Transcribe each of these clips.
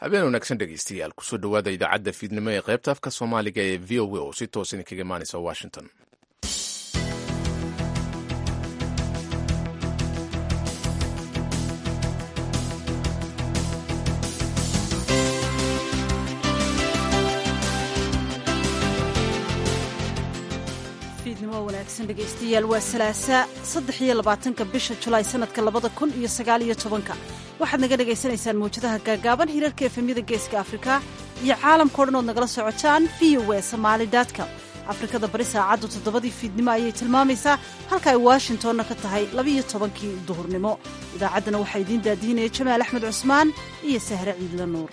habeen wanaagsan dhegeystayaal kusoo dhowaada idaacadda fiidnimo ee qaybta afka soomaaliga ee v o a oo si toos idinkaga imaanaysa washington fiidnimo wanaagsan dhegaystayaal waa salaasa saddex iyo labaatanka bisha julaay sanadka labada kun iyo sagaal iyo tobanka waxaad naga dhagaysanaysaan mawjadaha gaagaaban hirarka efemyada geeska afrika iyo caalamkao dhan ood nagala socotaan v o e somaali com afrikada bari saacaddu toddobadii fiidnimo ayay tilmaamaysaa halka ay washingtonna ka tahay labiiyo tobankii duhurnimo idaacaddana waxaa idiin daadiinaya jamaal axmed cusmaan iyo sahre ciidla nuur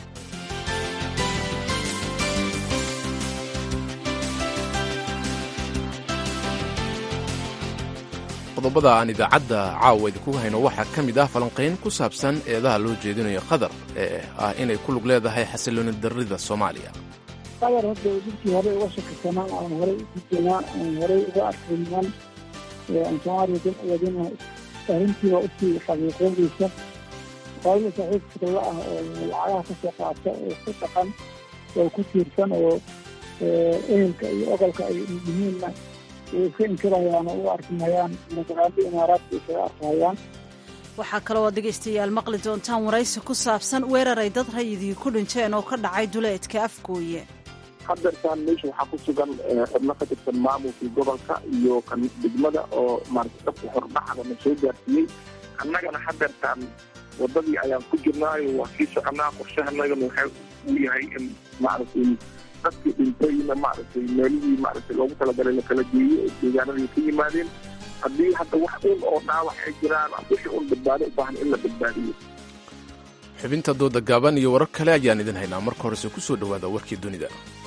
qodobada aan idaacadda caawa idinku hayno waxaa ka mid ah falanqayn ku saabsan eedaha loo jeedinayo qatar ee ah inay ku lug leedahay xasilooni darrida soomaaliya qatar hadda dadkii horey uga shakasanaa aan horey ugu jenaa aan horey uga arkay niman aan soomaaliya dan wadina arrintiiba usii xaqiiqoodaysa qolada saaxiib fikirla ah oo lacagaha ka soo qaata oo ku dhaqan oo ku tiirsan oo ehelka iyo ogolka ay yihiinna way iska inkirayaan oo u arkimayaan magaraado imaaraadka isaga arkayaan waxaa kaloo aad dhegaystayaal maqli doontaan waraysi ku saabsan weerar ay dad rayidii ku dhinteen oo ka dhacay duleedka afgooye hadeertaan meesha waxaa ku sugan xubno ka tirsan maamulkii gobolka iyo kan degmada oo maarata dadka hordhaxda na soo gaarsiiyey annagana hadeertaan wadadii ayaan ku jirnaayo waa kii soconaa qorshahanagana waxa uu yahay in maaragtay dadkii dhintayna maaragtay meelihii maaragtay loogu talagalay lakala geeyo oo deegaanadii ka yimaadeen haddii hadda wax un oo dhaawac ay jiraan wixii un badbaado u baahan in la badbaadiyo xubinta dooda gaaban iyo warar kale ayaan idin haynaa marka horese ku soo dhowaada warkii dunida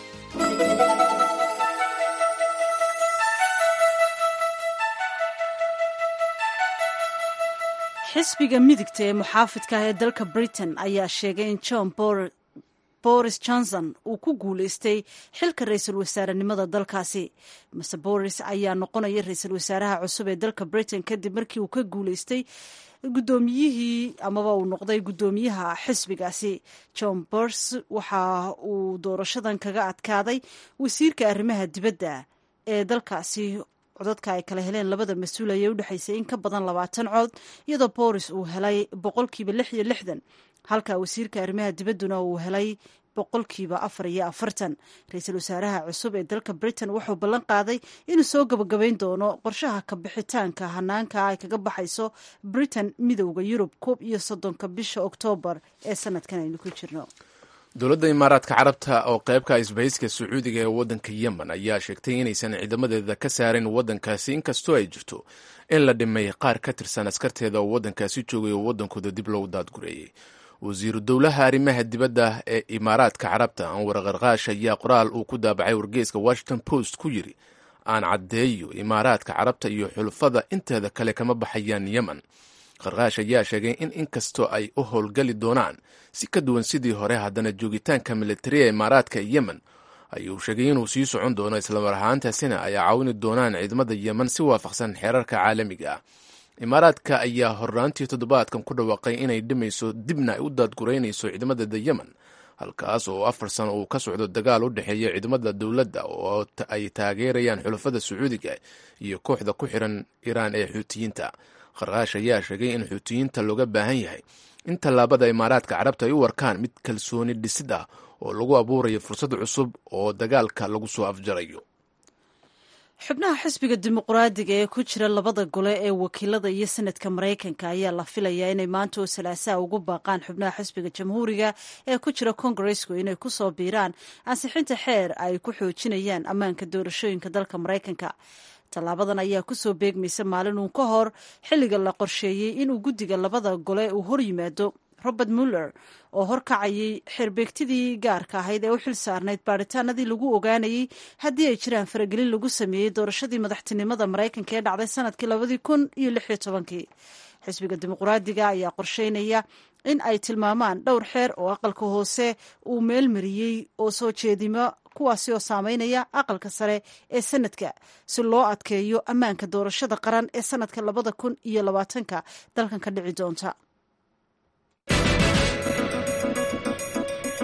xisbiga midigta ee muxaafidka ah ee dalka britain ayaa sheegay in john boris johnson uu ku guulaystay xilka ra-iisul wasaarenimada dalkaasi mase boris ayaa noqonaya ra-iisul wasaaraha cusub ee dalka britain kadib markii uu ka guulaystay guddoomiyihii amaba uu noqday guddoomiyaha xisbigaasi john bors waxa uu doorashadan kaga adkaaday wasiirka arrimaha dibadda ee dalkaasi codadka ay kala heleen labada mas-uul ayay u dhexaysay in ka badan labaatan cod iyadoo boris uu helay boqolkiiba lix iyo lixdan halka wasiirka arrimaha dibadduna uu helay boqolkiiba afar iyo afartan ra-iisul wasaaraha cusub ee dalka britain wuxuu ballan qaaday inuu soo gabagabayn doono qorshaha kabixitaanka hanaanka ay kaga baxayso britain midowda yurub koob iyo soddonka bisha oktoobar ee sanadkan aynu ku jirno dowladda imaaraadka carabta oo qaybka isbahayska sacuudiga ee waddanka yemen ayaa sheegtay inaysan ciidamadeeda ka saarin waddankaasi inkastoo ay jirto in la dhimay qaar ka tirsan askarteeda oo waddankaasi joogay oo waddankooda dib loogu daadgureeyey wasiiru dowlaha arrimaha dibadda ee imaaraadka carabta anwar qarqaash ayaa qoraal uu ku daabacay wargeyska washington post ku yidhi aan caddeeyo imaaraadka carabta iyo xulufada inteeda kale kama baxayaan yemen qarqaash ayaa sheegay in inkastoo ay u howlgali doonaan si ka duwan sidii hore haddana joogitaanka militariya imaaraadka yemen ayuu sheegay inuu sii socon doono islamar ahaantaasina ay caawini doonaan ciidamada yemen si waafaqsan xeerarka caalamiga ah imaaraadka ayaa horraantii toddobaadkan ku dhawaaqay inay dhimayso dibna ay u daadguraynayso ciidamadeeda yemen halkaas oo afar sano uu ka socdo dagaal u dhexeeya ciidamada dowladda oo ay taageerayaan xulafada sacuudiga iyo kooxda ku xiran iiraan ee xuutiyiinta qarqaash ayaa sheegay in xuutiyiinta looga baahan yahay in tallaabada imaaraadka carabta ay u warkaan mid kalsooni dhisid ah oo lagu abuurayo fursad cusub oo dagaalka lagu soo afjarayo xubnaha xisbiga dimuqraadiga ee ku jira labada gole ee wakiilada iyo sanadka maraykanka ayaa la filayaa inay maanta oo salaasaha ugu baaqaan xubnaha xisbiga jamhuuriga ee ku jira kongaresku inay kusoo biiraan ansixinta xeer ay ku xoojinayaan ammaanka doorashooyinka dalka maraykanka tallaabadan ayaa kusoo beegmaysa maalin uun ka hor xilliga la qorsheeyey inuu guddiga labada gole uu hor yimaado robert muller oo horkacayay xeerbeegtidii gaarka ahayd ee u xil saarnayd baaritaanadii lagu ogaanayey haddii ay jiraan faragelin lagu sameeyey doorashadii madaxtinimada maraykanka ee dhacday sanadkii labadii kun iyo lix iyo tobankii xisbiga dimuqraadiga ayaa qorsheynaya in ay tilmaamaan dhowr xeer oo aqalka hoose uu meel mariyey oo soo jeedimo kuwaasi oo saameynaya aqalka sare ee sanadka si loo adkeeyo ammaanka doorashada qaran ee sanadka labada kun iyo labaatanka dalkan ka dhici doonta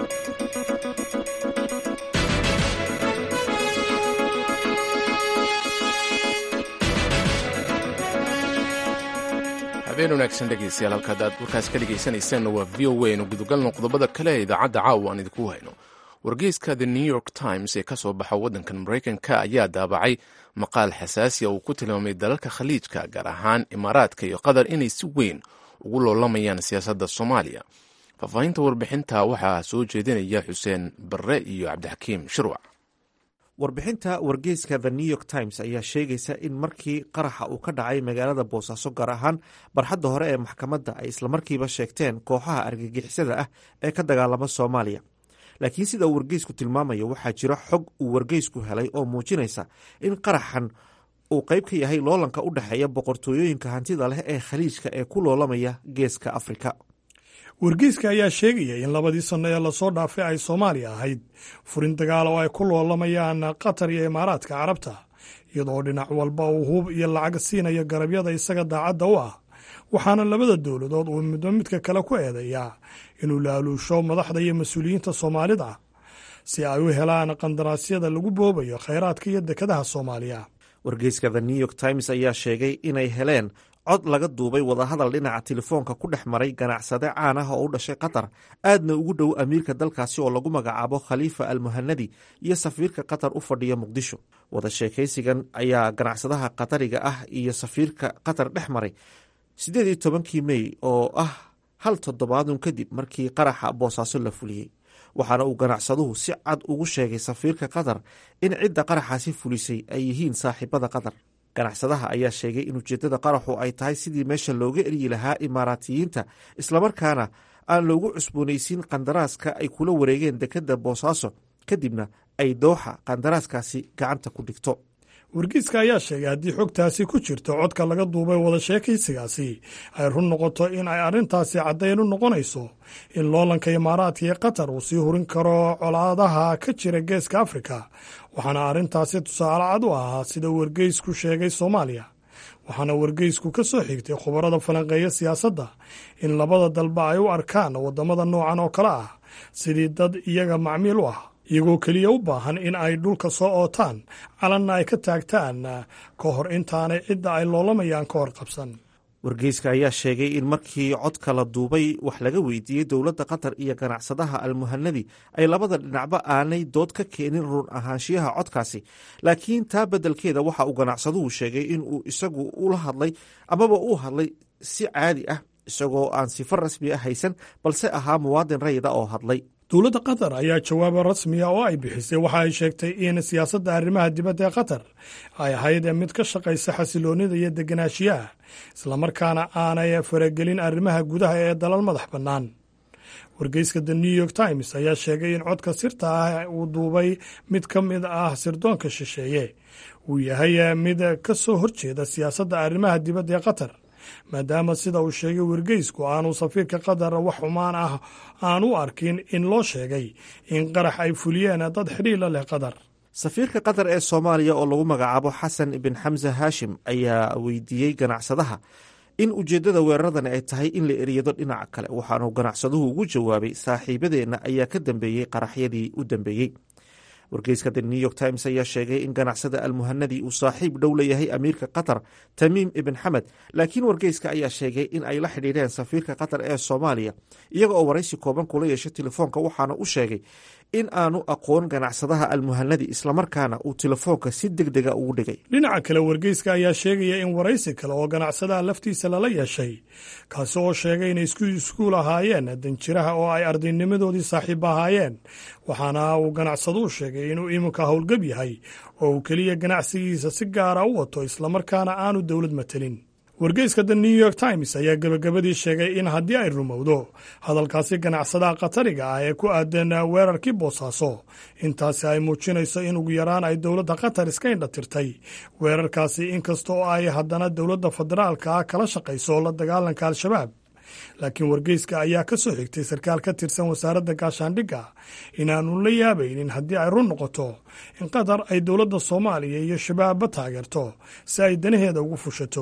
habeen wanaagsan dhegaystayaal halkaad aad warkaas ka dhegaysanaysaanna waa v o a nu gudogalno qodobada kale ee idaacadda caawa aan idinku hayno wargeyska the new york times ee ka soo baxa waddankan maraykanka ayaa daabacay maqaal xasaasi a uu ku tilmaamay dalalka khaliijka gaar ahaan imaaraadka iyo qatar inay si weyn ugu loolamayaan siyaasadda soomaaliya faahfaahinta warbixinta waxaa soo jeedinaya xuseen barre iyo cabdixakiim shirwac warbixinta wargeyska the new york times ayaa sheegaysa in markii qaraxa uu ka dhacay magaalada boosaaso gaar ahaan barxadda hore ee maxkamadda ay islamarkiiba sheegteen kooxaha argagixisada ah ee ka dagaalama soomaaliya laakiin sida uu wargeysku tilmaamayo waxaa jira xog uu wargeysku helay oo muujinaysa in qaraxan uu qayb ka yahay loolanka u dhexeeya boqortooyooyinka hantida leh ee khaliijka ee ku loolamaya geeska afrika wargeyska ayaa sheegaya in labadii sanno ee lasoo dhaafay ay soomaaliya ahayd furin dagaal oo ay ku loolamayaan qatar iyo imaaraadka carabta iyadoo dhinac walba uu hub iyo lacag siinayo garabyada isaga daacadda u ah waxaana labada dowladood uu midba midka kale ku eedeeyaa inuu laaluusho madaxda iyo mas-uuliyiinta soomaalida si ay u helaan qandaraasyada lagu boobayo khayraadka iyo dekadaha soomaaliya wargeyska the new york times ayaa sheegay inay heleen cod laga duubay wadahadal dhinaca telefoonka ku dhex maray ganacsade caan ah oo u dhashay qatar aadna ugu dhow amiirka dalkaasi oo lagu magacaabo khaliifa almuhanadi iyo safiirka qatar u fadhiya muqdisho wada sheekaysigan ayaa ganacsadaha qatariga ah iyo safiirka qatar dhex maray siddeed iyo tobankii mey oo ah hal toddobaadun kadib markii qaraxa boosaaso la fuliyey waxaana uu ganacsaduhu si cad ugu sheegay safiirka qatar in cidda qaraxaasi fulisay ay yihiin saaxiibada qatar ganacsadaha ayaa sheegay in ujeeddada qaraxu ay tahay sidii meesha looga eryi lahaa imaaraatiyiinta islamarkaana aan loogu cusboonaysiin qandaraaska ay kula wareegeen dekedda boosaaso kadibna ay dooxa qandaraaskaasi gacanta ku dhigto wargeyska ayaa sheegay haddii xogtaasi ku jirto codka laga duubay wada sheekaysigaasi ay run noqoto in ay arrintaasi caddayn u noqonayso in loolanka imaaraadka iyo qatar uu sii hurin karo colaadaha ka jira geeska afrika waxaana arrintaasi tusaale cad u ahaa sida wargeysku sheegay soomaaliya waxaana wargeysku ka soo xigtay khubarada falanqeeya siyaasadda in labada dalba ay u arkaan waddamada noocan oo kale ah sidii dad iyaga macmiil u ah iyagoo keliya u baahan in ay dhulka soo ootaan calanna ay ka taagtaan ka hor intaanay cidda ay loolamayaan ka hor qabsan wargeyska ayaa sheegay in markii codka la duubay wax laga weydiiyey dowladda qatar iyo ganacsadaha almuhanadi ay labada dhinacba aanay dood ka keenin run ahaanshiyaha codkaasi laakiin taa beddelkeeda waxa uu ganacsaduhu sheegay in uu isagu ula hadlay amaba uu hadlay si caadi ah isagoo aan sifo rasmi ah haysan balse ahaa muwaadin rayida oo hadlay dowladda qatar ayaa jawaaba rasmiya oo ay bixisay waxa ay sheegtay in siyaasadda arrimaha dibadda ee qatar ay ahayd mid ka shaqaysa xasiloonnida iyo deganaanshiyaha islamarkaana aanay faragelin arrimaha gudaha ee dalal madax bannaan wargeyska the new york times ayaa sheegay in codka sirta ah uu duubay mid ka mid ah sirdoonka shisheeye uu yahay mid ka soo horjeeda siyaasadda arrimaha dibadda ee qatar maadaama sida uu sheegay wargeysku aanu safiirka qatar wax xumaan ah aan u arkin in loo sheegay in qarax ay fuliyeen dad xidhiila leh qatar safiirka qatar ee soomaaliya oo lagu magacaabo xasan ibn xamse haashim ayaa weydiiyey ganacsadaha in ujeeddada weeraradani ay tahay in la eriyado dhinaca kale waxaanu ganacsaduhu ugu jawaabay saaxiibadeenna ayaa ka dambeeyey qaraxyadii u dambeeyey wargeyska the new york times ayaa sheegay in ganacsada almuhanadi uu saaxiib dhow leeyahay amiirka qatar tamiim ibn xamed laakiin wargeyska ayaa sheegay in ay la xidhiidheen safiirka qatar ee soomaaliya iyaga oo waraysi kooban kula yeeshay telefoonka waxaana u sheegay in aanu aqoon ganacsadaha almuhanadi islamarkaana uu telefoonka si deg dega ugu dhigay dhinaca kale wargeyska ayaa sheegaya in waraysi kale oo ganacsadaha laftiisa lala yeeshay kaasi oo sheegay inay isku iskuul ahaayeen danjiraha oo ay ardaynimadoodii saaxiib ahaayeen waxaana uu ganacsaduu sheegay inuu iminka howlgab yahay oo uu keliya ganacsigiisa si gaara u wato islamarkaana aanu dowlad matelin wargeyska the new york times ayaa gebagabadii sheegay in haddii ay rumowdo hadalkaasi ganacsadaha qatariga ah ee ku aadan weerarkii boosaaso intaasi ay muujinayso in ugu yaraan ay dowladda qatar iska indhatirtay weerarkaasi inkasta oo ay haddana dowladda federaalka ah kala shaqayso la dagaalanka al-shabaab laakiin wargeyska ayaa ka soo xigtay sarkaal ka tirsan wasaaradda gaashaandhigga inaanu la yaabaynin haddii ay run noqoto in qatar ay dowladda soomaaliya iyo shabaabba taageerto si ay danaheeda ugu fushato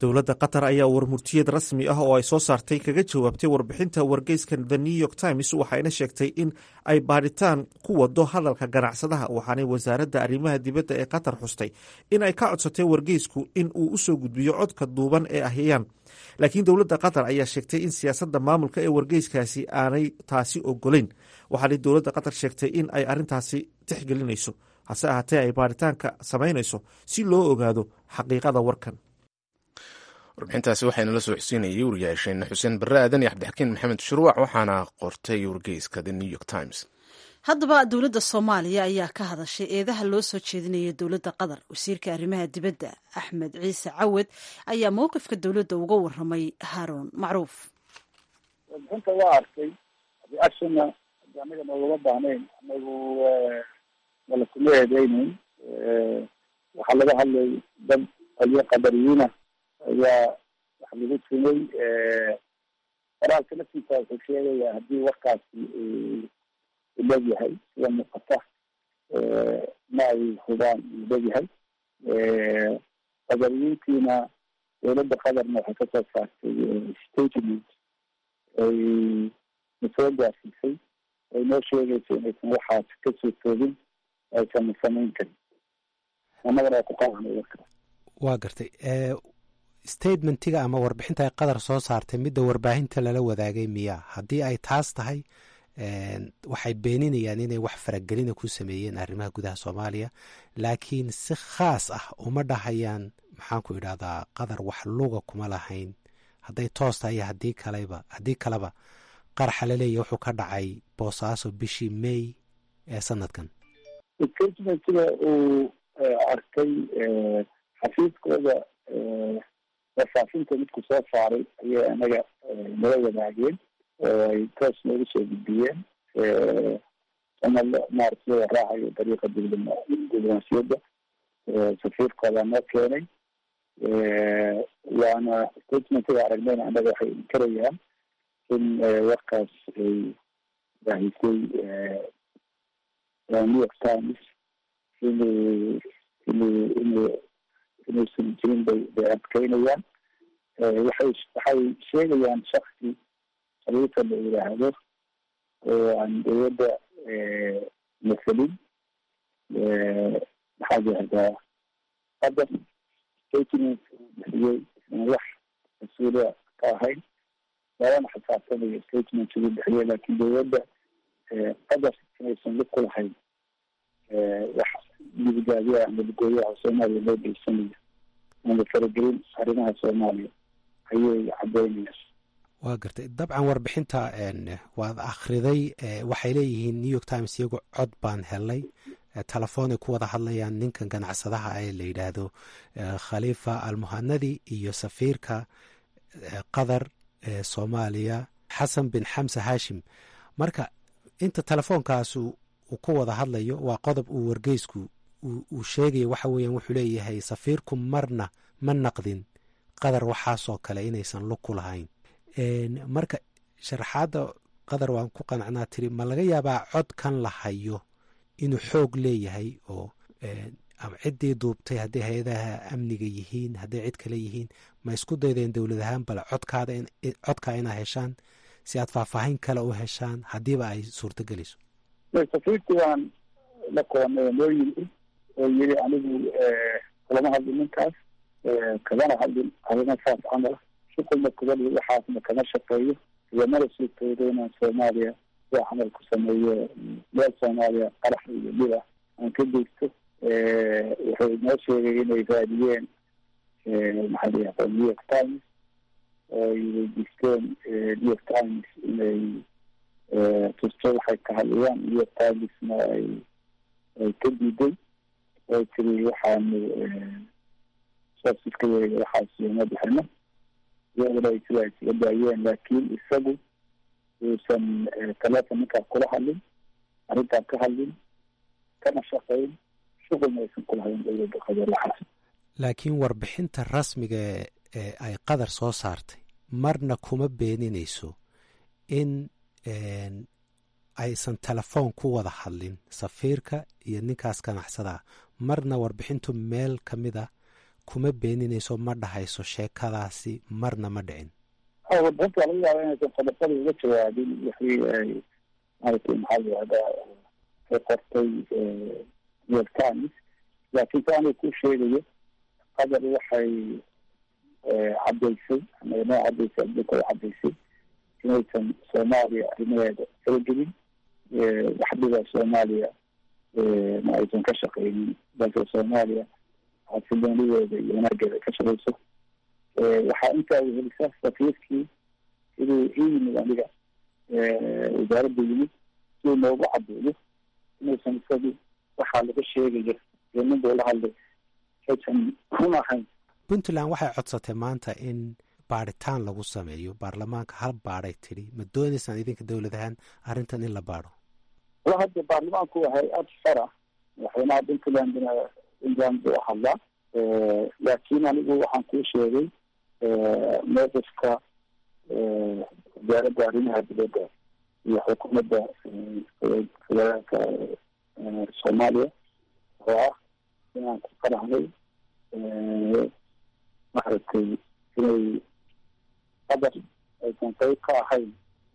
dowladda qatar ayaa warmurtiyad rasmi ah oo ay soo saartay kaga jawaabtay warbixinta wargeyska the new york times waxayna sheegtay in ay baadhitaan ku wado hadalka ganacsadaha waxaanay wasaaradda arrimaha dibadda ee qatar xustay in ay ka codsatay wargeysku in uu usoo gudbiyo codka duuban ee ahyayaan laakiin dowladda qatar ayaa sheegtay in siyaasadda maamulka ee wargeyskaasi aanay taasi ogolayn waxaanay dowladda qatar sheegtay in ay arrintaasi tixgelinayso hase ahaatee ay baadhitaanka samaynayso si loo ogaado xaqiiqada warkan warbixintaasi waxayna la soo xusiinayay wariyaasheena xuseen barre aadan iyo cabdixakiin maxamed shuruuc waxaana qortay wargeyska the new york times haddaba dowladda soomaaliya ayaa ka hadashay eedaha loo soo jeedinaya dowladda qatar wasiirka arrimaha dibadda axmed ciise cawad ayaa mowqifka dowladda uga waramay haaruun macruuf warbixinta waa arkay reactionna anaga noogama baahnayn anagu wala kuma eedeyneyn waxaa laga hadlay dad qaliyo qadariyiina ayaa wax lagu tumay qoraalka laftiisa wuxuu sheegaya haddii warkaasi leegyahay sida muuqata ma ay hubaan uu leegyahay qadariyiintiina dowladda qatarna waxay kasoo saartay statement ay nasoo gaarsiisay ay noo sheegayso inaysan waxaas kasoo toogin aysan samayn karin annagana waa ku qabanay warkaas waa gartay statementiga ama warbixinta ay qatar soo saartay midda warbaahinta lala wadaagay miya haddii ay taas tahay waxay beeninayaan inay wax faragelina ku sameeyeen arrimaha gudaha soomaaliya laakiin si khaas ah uma dhahayaan maxaanku idhahdaa qatar wax luga kuma lahayn hadday toos tahay iyo haddii kaleba haddii kaleba qaraxa laleeya wuxuu ka dhacay boosaaso bishii may ee sanadkan statementiga uu arkay xafiiskooda wafaafinta midku soo saaray ayay anaga nala wadaageen oo ay toos noogu soo gudbiyeen ama maarata loo raacayo dariiqa diblomaasiyadda safiirkooda noo keenay waana statementiga aragnayna annaga waxay inkarayaan in warkaas ay baahisay new york times inuu inuu inuu inuusan jirin bay bay adkeynayaan waxay waxay sheegayaan shaksi khaliifa la yidhaahdo oo aan dowladda masalin maxaa yihahdaa qadar statement uu bixiyey isna wax mas-uuliya ka ahayn labana xisaabtamayo statement uu bixiyey laakiin dowladda qadar inaysan lug ku lahayn wax midigaabiya ama lugooyaha soomaaliya loo geysanayo ama faragelin arrimaha soomaaliya ayay cadeynayaan waa gartay dabcan warbixinta waad akhriday waxay leeyihiin new york times iyagu cod baan helay telefoonay ku wada hadlayaan ninkan ganacsadaha ee la yidhaahdo khaliifa almuhanadi iyo safiirka qatar ee soomaaliya xasan bin xamse hashim marka inta telefoonkaas uu ku wada hadlayo waa qodob uu wargeysku uu sheegaya waxa weeyaan wuxuu leeyahay safiirku marna ma naqdin qatar waxaasoo kale inaysan lug ku lahayn marka sharaxaadda qatar waan ku qanacnaa tiri ma laga yaabaa codkan la hayo inuu xoog leeyahay oo ciddii duubtay hadday hay-adaha amniga yihiin hadday cid kale yihiin ma isku daydeen dowlad ahaan bale codkaada codkaa inaa heshaan si aad faahfaahin kale u heshaan haddiiba ay suurtagelayso safiirkii waan la koonay noo yimi oo yiri anigu kulama hadlin ninkaas kagana hadlin arrimo saas camala shuqulna kubali waxaasna kama shaqeeyo iyo mala suurtoodo inaan soomaaliya sida camal ku sameeyo meel soomaaliya qarax iyo dhib ah aan ka geysto wuxuu noo sheegay inay raadiyeen maxaa la yihahdaa new york times oo ay weydiisteen new york times inay tusto waxay ka hadlayaan new york timesna ay ay ka diiday oo tiri waxaanu soosiska yeega waxaas uma bixino iyaguna ay sida isaga daayeen laakiin isagu uusan telefon ninkaa kula hadlin arrintaa ka hadlin kana shaqayn shuqulna aysan kulahayn dowladda qatar waxaas laakiin warbixinta rasmiga ee ay qatar soo saartay marna kuma beeninayso in aysan telefoon ku wada hadlin safiirka iyo ninkaas ganacsadaa marna warbixintu meel ka mid a kuma beeninayso ma dhahayso sheekadaasi marna ma dhicin warbixinta laga yaaba inaysan qodobada uga jawaabin wixii ay maaragtay maxaa yihahdaa ay qortay new york times laakiin sa anay ku sheegayo qadar waxay caddaysay ama noo caddaysay adduunka ay caddaysay inaysan soomaaliya arrimaheeda kala gelin waxdhiba soomaaliya ma aysan ka shaqeynin balse soomaaliya xasiloonideeda iyo wanaageeda ka shaqeyso waxaa intaa wehelisaa safiirkii siduu ii yimid aniga wasaaradda yimid siduu noogu caddeeyo inuusan isagii waxaa laga sheegayo iyo nin buu la hadlay aysan run ahayn puntland waxay codsatay maanta in baadhitaan lagu sameeyo baarlamaanka hal baadhay tidhi ma doonaysaan idinka dowladahaan arrintan in la baadho wala hadda baarlamaanku waa hay-ad fara madaxweynaha puntlandna puntland buu hadlaa laakiin anigu waxaan kuu sheegay mowqifka wasaaradda arrimaha dibadda iyo xukuumadda federaalka soomaaliya oo ah inaan ku qaraxday maaragtay inay qadar aysan qayb ka ahayn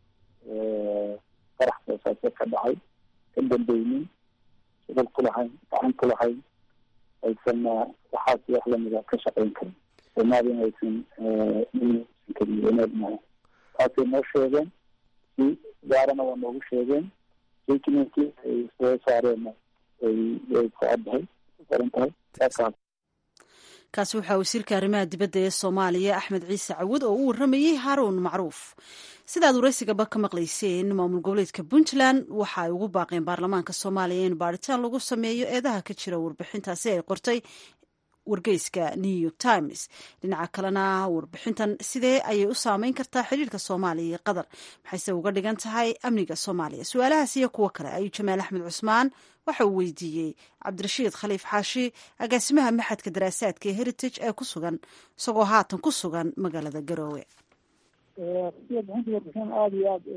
qarax soosaase ka dhacay ka dambeynin shaqal ku lahayn gacan ku lahayn aysanna waxaas wax lamida ka shaqeyn karin soomaaliyana aysan san karin wanaag maha taasay noo sheegeen si gaarana waa noogu sheegeen statementkii ay soo saareenna ay ay ku caddahay ku qoran tahay saakaas kaasi waxaa wasiirka arrimaha dibadda ee soomaaliya axmed ciise cawud oo u warramayey haaruun macruuf sidaad waraysigaba ka maqlayseen maamul goboleedka puntland waxa ay ugu baaqeen baarlamaanka soomaaliya in baadhitaan lagu sameeyo eedaha ka jira warbixintaasi ay qortay wargeyska new york times dhinaca kalena warbixintan sidee ayay u saameyn kartaa xiriirka soomaaliya iyo qatar maxayse uga dhigan tahay amniga soomaaliya su-aalahaas iyo kuwo kale ayuu jamaal axmed cusmaan waxa uu weydiiyey cabdirashiid khaliif xaashi agaasimaha maxadka daraasaadka ee heritage ee ku sugan isagoo haatan ku sugan magaalada garoowe warbixinta warbixin aada iyo aada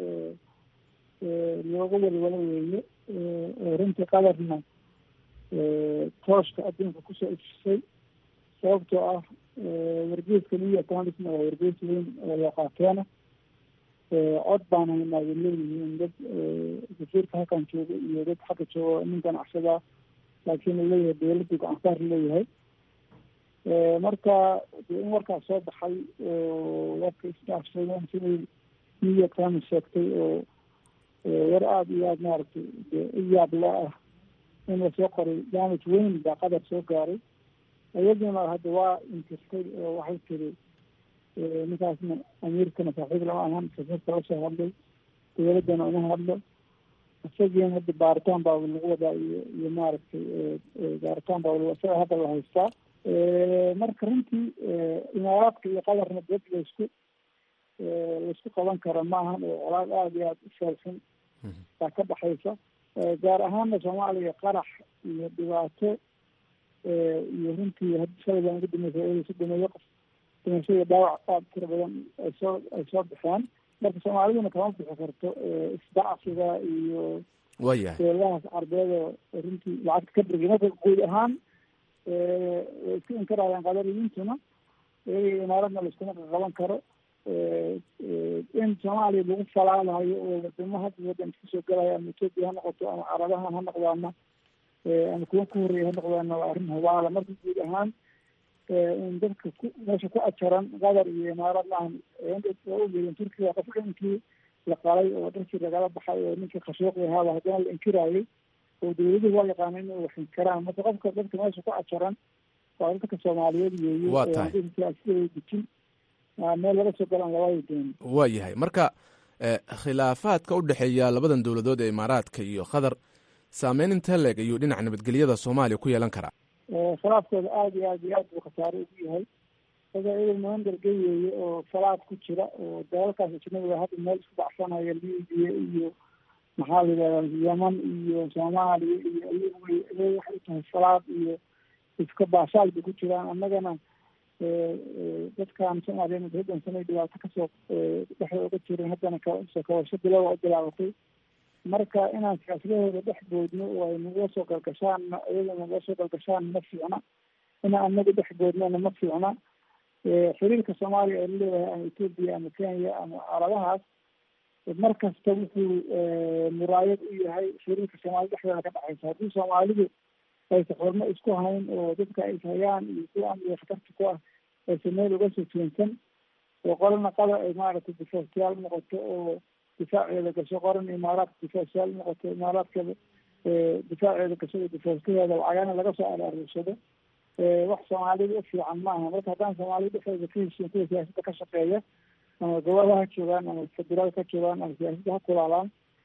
looga walwalo weeye runtii qadarna tooshka adduunka kusoo ifisay sababtoo ah wargeeska new york times waa wargees weyn oo loo qaateena cod baan haynaa way leeyihiin dad wasiirka halkan jooga iyo dad xagga jooga nin ganacsadaa laakiin uu leeyahay dawladdu gacansaar leeyahay marka de in warkaas soo baxay oo warka isdhaafsadeen siday new york times sheegtay oo war aada iyo aada maaragtay de u yaab loo ah in lasoo qoray damage weyn baa qadar soo gaaray iyaduna hadda waa inkirtay oo waxay tiri ninkaasna amiirkana saaxiib lama ahan safiirka lasoo hadlay dawladdana uma hadlo isagiina hadda baaritaan baa lagu wadaa iyo iyo maaragtay baaritaan baa isaga hadda la haystaa marka runtii imaaraadka iyo qadarna dad laysku laysku qaban kara maahan oo colaad aada iyo aada u sheelxun baa ka dhaxaysa gaar ahaana soomaaliya qarax iyo dhibaato iyo runtii shalay baan ugu dameysa si dhameeyo qof dhimasho iyo dhaawac aada tira badan ay soo ay soo baxeen marka soomaaliduna kama bixi karto isdacsiga iyo waayahay beelahaas carbeed oo runtii lacagta ka dhigay marka guud ahaan way isku inkarayaan qadariyintuna iyaga imaaradna laiskuma qaban karo in soomaaliya lagu falaalayo oo wadamo hadda wadan isku soo galaya ama etoobiya ha noqoto ama carabahan ha noqdaana ama kuwa ku horreeya ha noqdaana waa arrin hubaala marka guud ahaan in dadka ku meesha ku ajaran qatar iyo imaarad maahan waa ogeedeen turkiga qof inkii la qalay oo dhankii lagala baxay oo ninkii khashuuqi ahaaba haddana la inkiraayay oo dawladuhu waa yaqaana inay wax inkiraan marka qofka dadka meesha ku ajaran waa dadka soomaaliyeed weeye Waa tahay. siyaasiyaday dejin meel laga soo galaan labada doon waa yahay marka eh, khilaafaadka u dhexeeya labadan dowladood ee imaaraadka iyo qatar saameyn inta leeg ayuu dhinaca nabadgelyada soomaaliya ku yeelan karaa khilaafkooda aada iyo aada iyo aad buu khasaare ugu yahay daga iyaga maandargey weeye oo falaad ku jira oo dalalkaas ajnabiga hadda meel isku dhacsanaya libiya iyo maxaa la yidhahda yeman iyo soomaaliya iyo iyagu way iyaga waxay tahay falaad iyo iska baashaal bay ku jiraan annagana dadkan soomaaliya muddadan sanay dhibaato kasoo dhexda uga jirin haddana kasoo kabasho bilowa u bilaabatay marka inaan siyaasadahooda dhex boodno oo ay nagula soo galgashaan iyada nagula soo galgashaan ma fiicna ina anaga dhexgoodnana ma fiicna xiriirka soomaaliya ee laleeyahay ama etoobiya ama kenya ama carabahaas mar kasta wuxuu muraayad u yahay xiriirka soomaalida dhexdeeda ka dhexaysa haddii soomaalidu aysa xormo isku hayn oo dadka ay hayaan iyo kuwa amniga khatarta ku ah aysa meel uga soo jeensan oo qorana qada ay maaragtay difaaciyaal noqoto oo difaaceeda gasho qoran imaaraadka difaaciyaal noqoto imaaraadkeeda difaaceeda gasho oo difaacadeeda lacagana laga soo araarursado wax soomaalida u fiican ma aha marka haddaan soomaalida dhexdeeda ka heshiin kuwa siyaasadda ka shaqeeya ama gobolada ha joogaan ama federaal ka joogaan ama siyaasadda ha kulaalaan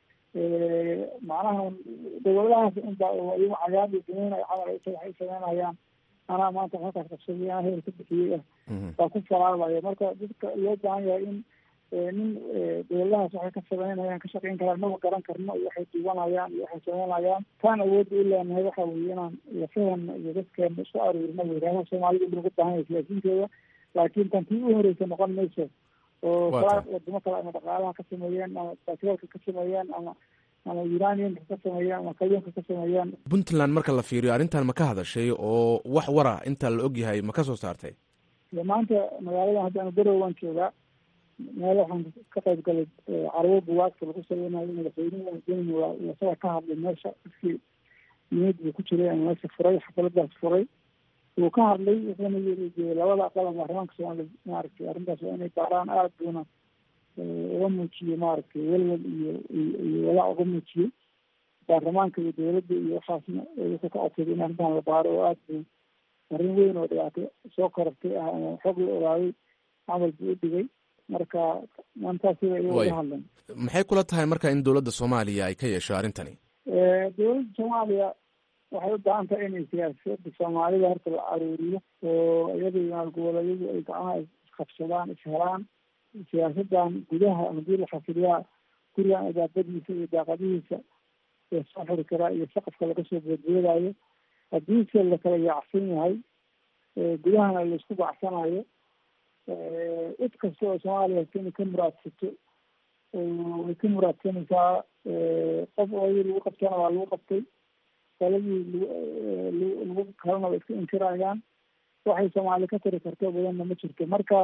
macnaha dowladahaas unba iyagu cagaar iyo dumeynay camal ay waxay sameynayaan anaa maanta halkaas qabsaday anaa hebel ka bixiyey ah baa ku falaalayo marka dadka loo baahan yahay in nin dowladahaas waxay ka sameynayaan ka shaqeyn karaan maba garan karno iyo waxay duwanayaan iyo waxay sameynayaan taan awoodda u leenahay waxa weye inaan lafahana iyo dadkeena isku aruurino weyraadaha soomaalida lagu baahan yahay siyaasiyiinteeda laakiin tan tii u horeysa noqon mayso oo kala wadamo kale ama dhaqaalaha ka sameeyeen ama batroolka ka sameeyeen ama ama uraniumka ka sameeyeen ama kalluunka ka sameeyeen puntland marka la fiiriyo arrintan ma ka hadashay oo wax wara inta la og yahay ma ka soo saartay maanta magaaladan hadda anu garow waan joogaa meel waxaan ka qayb galay carwo buwaagta lagu sameynayo madaxweynuhu deni waa isaga ka hadlay meesha dadkii niyad buu ku jiray ama meesha furay xafaladaas furay wuu ka hadlay wuxuuna yiri labada aqal ama baarlamaanka soomaaliya maaragtay arrintaas waa inay baaraan aada buuna uga muujiyey maaragtay welwel iyo iyo walaac uga muujiyey baarlamaanka iyo dowladda iyo waxaasna wuxuu ka codsaday in arrintan la baaro oo aada buu arrin weyn oo dhibaato soo korortay ah ama xog la ogaaday camal buu u dhigay marka maantaas sida iyaga uga hadlan maxay kula tahay marka in dowladda soomaaliya ay ka yeesho arrintani dowladda soomaaliya waxay u baahan tahay inay siyaasada soomaalida horta la aruuriyo oo iyada maalgoboleedyadu ay gacmaha isqabsadaan ishelaan siyaasadan gudaha haddii la xasiliyaa gurigan idaabadiisa iyo daaqadihiisa ee soo xiri karaa iyo saqafka laga soo boodboodayo haddiise lakala yaacsan yahay gudahana laisku bacsanayo cid kasta oo soomaaliya inay ka muraadsato way ka muraadsanaysaa qof ooyi lagu qabtana waa lagu qabtay qoladii lagu lagu kalena way iska inkirayaan waxay soomaali ka tari karto badanna ma jirto marka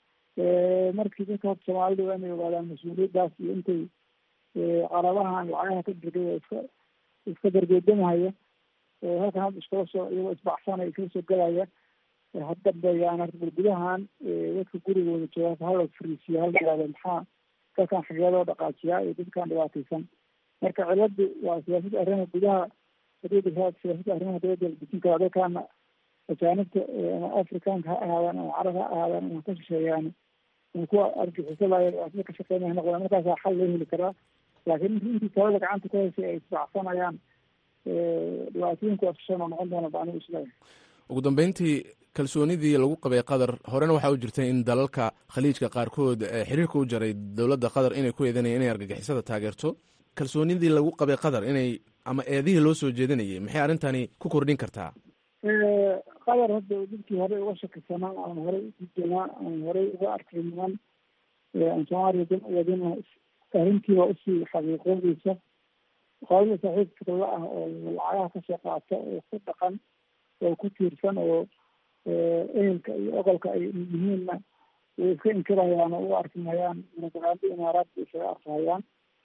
markii dadka horta soomaalida waa inay ogaadaan mas-uuliyaddaas iyo intay carabahan lacagaha ka dirgay oo iska iska dargeedamahaya halkan hadda iskala soo iyagoo isbacsanaya iskala soo galaya haddambeeyaan horta bal gudahan dadka gurigooda jooga hala fariisiyo hala yihahdo maxaa dadkan xageedoo dhaqaajiyaa iyo dadkan dhibaataysan marka ciladu waa siyaasadda arrimaha gudaha hadii siyaasadda arrimaha dowladda la dejin karaa dadkaana ajaanibta ama afrikaanka ha ahaadaan ama carab ha ahaadaan ama ka shisheeyaan ama kuwa argixisadaaya dhibaatada ka shaqeynaya noqdaan markaasaa xal loo heli karaa laakiin intii talada gacanta ku haysay ay isbacsanayaan dhibaatooyinku afshan oo noqon doona baanigu isleeyahay ugu dambeyntii kalsoonidii lagu qabay qatar horena waxaa u jirtay in dalalka khaliijka qaarkood xiriirka u jaray dowladda qatar inay ku eedanayeen inay argagixisada taageerto kalsoonidii lagu qabay qatar inay ama eedihii loo soo jeedinayay maxay arrintani ku kordhin kartaa qatar hadda dadkii horey uga shakisanaa aan horey udijanaa aan horey uga arkay niman aan soomaaliya dan uwadina arrintiiba usii xaqiiqoodeysa qolada saaxiibka la ah oo lacagaha kasoo qaata oo ku dhaqan oo ku tiirsan oo ehelka iyo ogolka ay yihiinna way iska inkirayaan oo u arki mahayaan munafiqaada imaaraadka isaga arkahayaan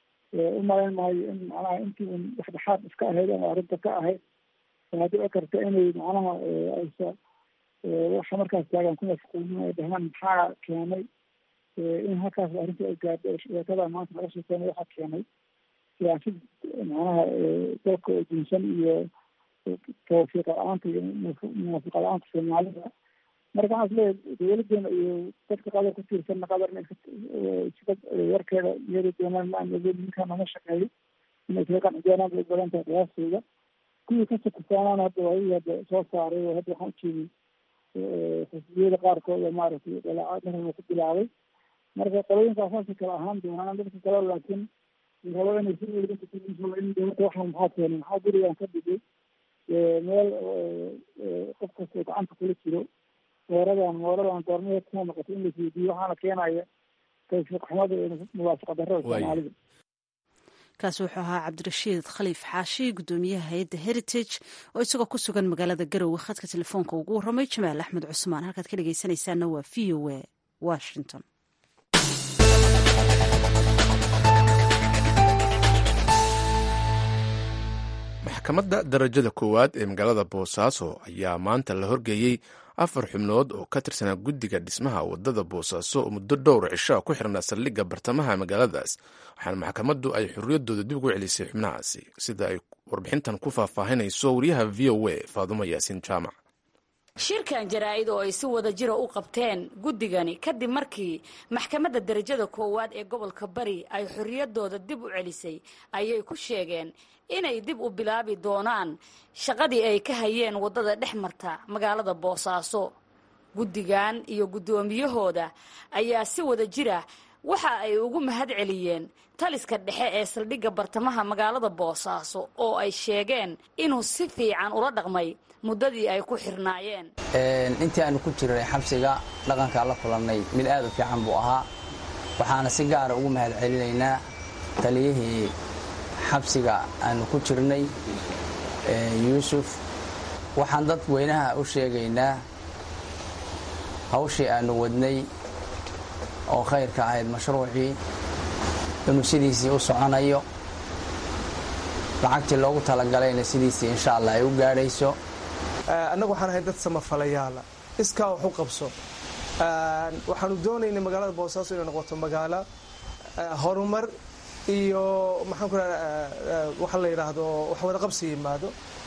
u malayn maayo in macnaha intii un dhexdhexaad iska ahayd ama arrinta ka ahayd waxaa dhici karta inay macnaha aysa waxa markaas taagan ku mashquulin ay dhahaan maxaa keenay in halkaas arrinta ay gaadho sheekada maanta laga sheekeynay waxaa keenay siyaasad macnaha dalka oo dunsan iyo tawfiiqa la-aanta iyo munaafiqa la-aanta soomaalida marka waxaan isleeyahay dowladeena iyo dadka qadar ku tiirsanna qadarna sida warkeeda iyada doonaan ma ninkan nama shaqeeyo inay kaga qanci doonaan bay u badan tahay qiyaastooda kuwii ka sakisaanaana hadda waayii hadda soo saaray oo hadda waxaan ujeeday xisbiyada qaarkood oo maaragtay dalaacad markaba ku bilaabay marka qolooyinkaas saasay kala ahaan doonaan dadka kale laakiin rabo inay si in dowladda waxaan maxaa keenay maxaa gurigan ka dhigay meel qof kastoo gacanta kula jiro mooradan mooradan goormaheed kuma noqotay in laisweydiiyo waxaana keenaya tawfiiq xumada iyo muwaafaqa darrada soomaalida kaasi wuxuu ahaa cabdirashiid khaliif xaashi gudoomiyaha hay-adda heritage oo isagoo ku sugan magaalada garowe khadka telefoonka ugu warramay jamaal axmed cusmaan halkaad ka dhegeysanaysaana waa v o a washington maxkamadda darajada koowaad ee magaalada boosaaso ayaa maanta la horgeeyey afar xubnood oo ka tirsanaa guddiga dhismaha wadada boosaaso oo muddo dhowr cisho ku xirnaa saldhigga bartamaha magaaladaas waxaana maxkamaddu ay xorriyaddooda dib ugu celisay xubnahaasi sida ay warbixintan ku faahfaahinayso wariyaha v o a faadumo yaasiin jaamac shirkan jaraa'id oo ay si wada jira u qabteen guddigani kadib markii maxkamadda darajada koowaad ee gobolka bari ay xorriyaddooda dib u celisay ayay ku sheegeen inay dib u bilaabi doonaan shaqadii ay ka hayeen waddada dhex marta magaalada boosaaso guddigan iyo guddoomiyahooda ayaa si wada jira waxa ay ugu mahad celiyeen taliska dhexe ee saldhigga bartamaha magaalada boosaaso oo ay sheegeen inuu si fiican ula dhaqmay muddadii ay ku xirnaayeen intii aanu ku jirnay xabsiga dhaqankaa la kulannay mid aad u fiican buu ahaa waxaana si gaara ugu mahad celinaynaa taliyihii xabsiga aanu ku jirnay yuusuf waxaan dad weynaha u sheegaynaa hawshii aanu wadnay oo khayrka ahayd mashruucii inuu sidiisii u soconayo lacagtii loogu talagalayna sidiisii insha allah ay u gaadhayso annagu waxaan ahay dad samafalayaala iskaa wax u qabso waxaanu doonaynay magaalada boosaaso inay noqoto magaalo horumar iyo maxaan ku raha waxa la yidhaahdo wax wada qabsi yimaado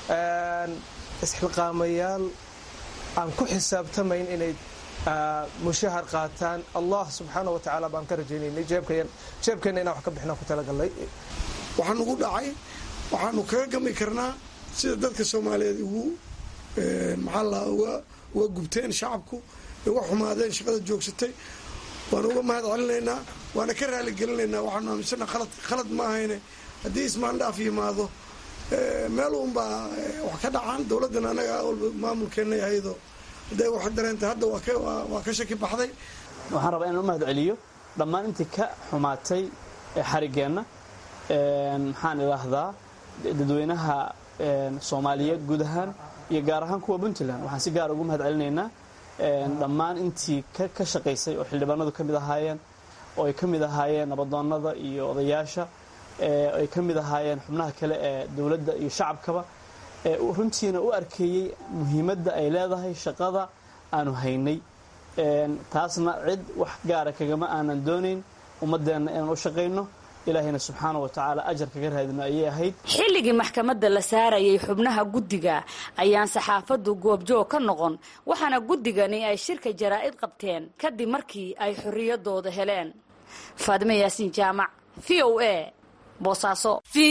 isxilqaamayaal aan ku xisaabtamayn inay mushahar qaataan allah subxaana wa tacaala baan ka rajaynaynay jeebkeenna inaan wax ka bixinaan ku talagalnay waxaan ugu dhacay waxaanu kaga gami karnaa sida dadka soomaaliyeed ugu maxaa la uga gubteen shacabku uga xumaadeen shaqada joogsatay waanu uga mahad celinaynaa waana ka raaligelinaynaa waxaanu aaminsana khalad khalad ma ahayne haddii ismaandhaaf yimaado meel uunbaa wax ka dhacaan dowladdan anaga walba maamulkeenna yahaydo hadday wax dareentay hadda waa ka shaki baxday waxaan rabaa inaan u mahad celiyo dhammaan intii ka xumaatay xarigeenna maxaan idhaahdaa dadweynaha soomaaliyeed guud ahaan iyo gaar ahaan kuwa puntland waxaan si gaara ugu mahad celinaynaa dhammaan intii ka shaqaysay oo xildhibaanadu ka mid ahaayeen oo ay ka mid ahaayeen nabadoonnada iyo odayaasha ay ka mid ahaayeen xubnaha kale ee dowladda iyo shacabkaba runtiina u arkeeyey muhiimadda ay leedahay shaqada aanu haynay taasna cid wax gaara kagama aanan doonayn ummaddeenna inaan u shaqayno ilaahayna subxaana wa tacaala ajar kaga raadino ayay ahayd xilligii maxkamadda la saarayay xubnaha guddiga ayaan saxaafaddu goobjoog ka noqon waxaana guddigani ay shirka jaraa'id qabteen kadib markii ay xorriyaddooda heleen faadime yaasiin jaamac v o a boosaaso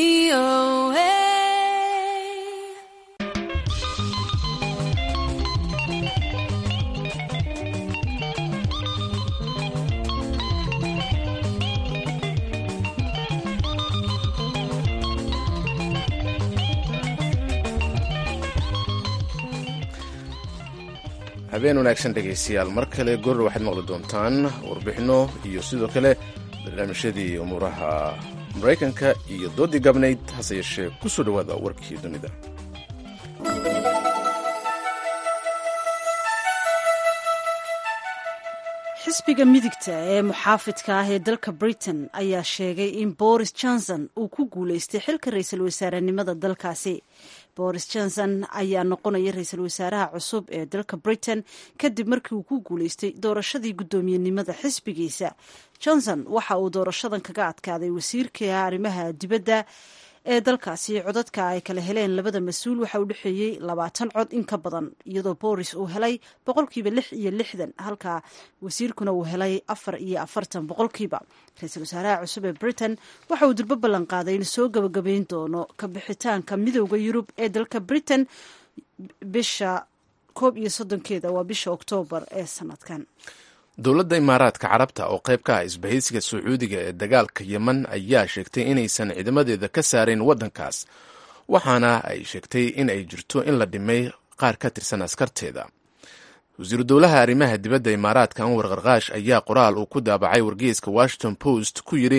habeen wanaagsan dhegaystayaal mar kale goor waxaad maqli doontaan warbixinno iyo sidoo kale barnaamijyadii umuuraha maraykanka iyo doodii gabnayd hase yeeshee ku soo dhowaada warkii dunida xisbiga midigta ee muxaafidka ah ee dalka britain ayaa sheegay in boris johnson uu ku guuleystay xilka ra-iisul wasaarenimada dalkaasi boris johnson ayaa noqonaya ra-iisul wasaaraha cusub ee dalka britain kadib markii uu ku guuleystay doorashadii guddoomiyenimada xisbigiisa johnson waxa uu doorashadan kaga adkaaday wasiirka arrimaha dibadda ee dalkaasi codadka ay kala heleen labada mas-uul waxa u dhexeeyey labaatan cod in ka badan iyadoo boris uu helay boqolkiiba lix iyo lixdan halka wasiirkuna uu helay afar iyo afartan boqolkiiba ra-iisul wasaaraha cusub ee britain waxa uu durbo ballan qaaday in soo gabagabayn doono ka bixitaanka midooda yurub ee dalka britain bisha koob iyo soddonkeeda waa bisha oktoobar ee sanadkan dowladda imaaraadka carabta oo qayb ka ah isbahaysiga sacuudiga ee dagaalka yemen ayaa sheegtay inaysan ciidamadeeda ka saarayn waddankaas waxaana ay sheegtay in ay jirto in la dhimay qaar ka tirsan askarteeda wasiiru dowlaha arrimaha dibadda imaaraadka anwar karkaash ayaa qoraal uu ku daabacay wargeyska washington post ku yidhi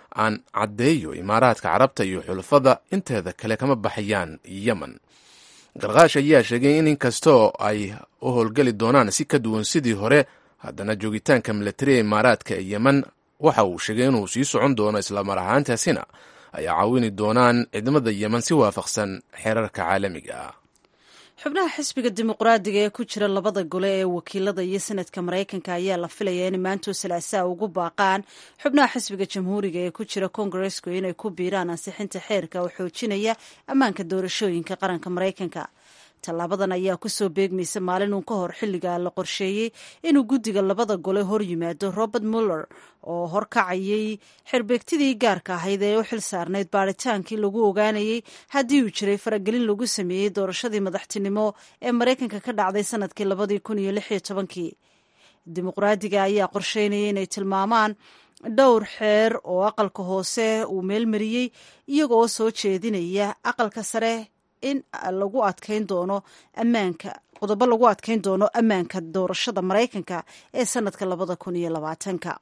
aan caddeeyo imaaraadka carabta iyo xulafada inteeda kale kama baxayaan yemen garkaash ayaa sheegay in inkastoo ay u howlgeli doonaan si ka duwan sidii hore haddana joogitaanka milatari ee imaaraadka ee yemen waxa uu sheegay inuu sii socon doono islamar ahaantaasina ay caawini doonaan ciidamada yemen si waafaqsan xeerarka caalamiga ah xubnaha xisbiga dimuqraadiga ee ku jira labada gole ee wakiilada iyo senadka maraykanka ayaa la filayaa inay maantoo salaasaa ugu baaqaan xubnaha xisbiga jamhuuriga ee ku jira kongareska inay ku biiraan ansixinta xeerka oo xoojinaya ammaanka doorashooyinka qaranka maraykanka tallaabadan ayaa kusoo beegmaysa maalin uun ka hor xilliga la qorsheeyey inuu guddiga labada gole hor yimaado robert muller oo horkacayay xerbeegtidii gaarka ahayd ee u xil saarnayd baaritaankii lagu ogaanayey haddii uu jiray faragelin lagu sameeyey doorashadii madaxtinimo ee maraykanka ka dhacday sanadkii labadii kun iyo lix iyo tobankii dimuqraadiga ayaa qorsheynaya inay tilmaamaan dhowr xeer oo aqalka hoose uu meelmariyey iyagoo soo jeedinaya aqalka sare in lagu adkeyn doono ammaanka qodobo lagu adkeyn doono ammaanka doorashada maraykanka ee sanadka labada kun iyo labaatanka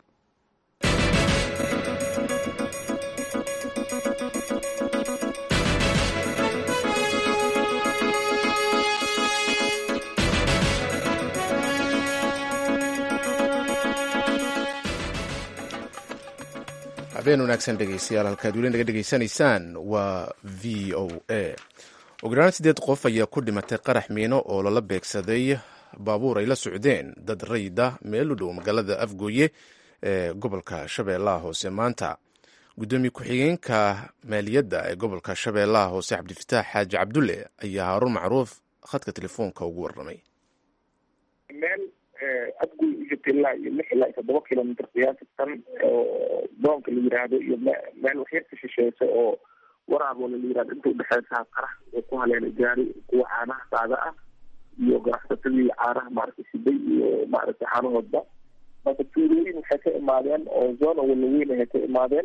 habeen wanaagsan dhegeystayaal halkaad weli naga dhegeysanaysaan waa v o a ugu yaraan siddeed qof ayaa ku dhimatay qarax miino oo lala beegsaday baabuur ay la socdeen dad rayida meel u dhow magaalada afgooye ee gobolka shabeellaha hoose maanta guddoomiye ku-xigeenka maaliyadda ee gobolka shabeellaha hoose cabdifataax xaaji cabdulle ayaa haaruun macruuf khadka telefoonka ugu warramay meel afgoy u jirta ilaa iyo lix ilaa iyo toddoba kilomitr qiyaasatan oo doonka la yiraahdo iyo meel waxyar ka shisheeysa oo waraaboo la yirahdo inta udhexeysa qarax oo ku haleelay gaari kuwa caanaha saada ah iyo ganacsatadii caanaha maaragtay siday iyo maaragtay caanahoodba marka tuulooyin waxay ka imaadeen oo zona walaweyn ay ka imaadeen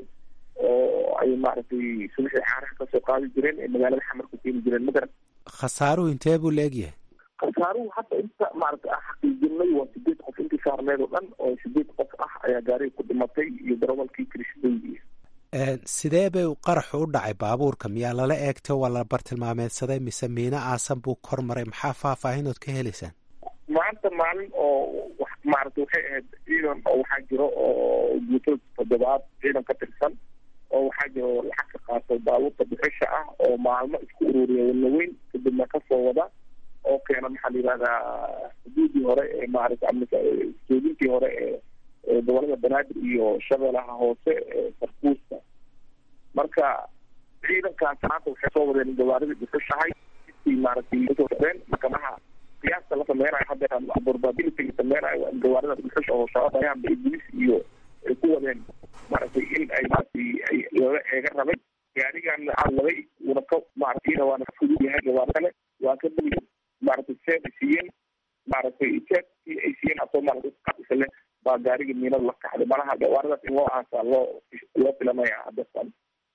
oo ay maaragtay subaxii caanaha kasoo qaadi jireen ee magaalada xamar ku keeni jireen magaran khasaaruhu intee buu la egyahay khasaaruhu hadda inta maaragtay ah xaqiijinay waa sideed qof intii saarneed oo dhan oo sideed qof ah ayaa gaariga ku dhimatay iyo darawalkii kirishbeygi sidee bay qaraxu u dhacay baabuurka miyaa lala eegtay waa la bartilmaameedsaday mise miino aasan buu kor maray maxaa faahfaahinood ka helaysaan maanta maalin oo maaragtay waxay ahayd ciidan oo waxaa jiro oo guutada toddobaad ciidan ka tirsan oo waxaa jiro lacag ka qaatay baabuurta bixisha ah oo maalmo isku ururiya walaweyn kadibna kasoo wada oo keena maxaa la yihahdaa xuduudii hore ee maaragtay amnika joodintii hore ee gobolada banaadir iyo shabeelaha hoose ee sarkuusta marka ciidankaas maanta waxay soo wadeen gawaaridii dhufushahay intii maaragtay kasoo socdeen marka maha qiyaasta la sameynayo hadda probability la sameynayo waa in gawaarida dhufusha oo shababayaan iblis iyo ay ku wadeen maaragtay in ay maaragtay ay lala eega rabay gaarigan cadladay uuna ka maaragtay waana ka fudud yahay gawaari kale waa ka dhow maaragtay seed ay siiyeen maaragtay seedkii ay siiyeen asoo maaragtay qaisa leh baa gaariga miinada la kacday malaha gawaaridaas in loo aasaa loo loo filamaya haddatan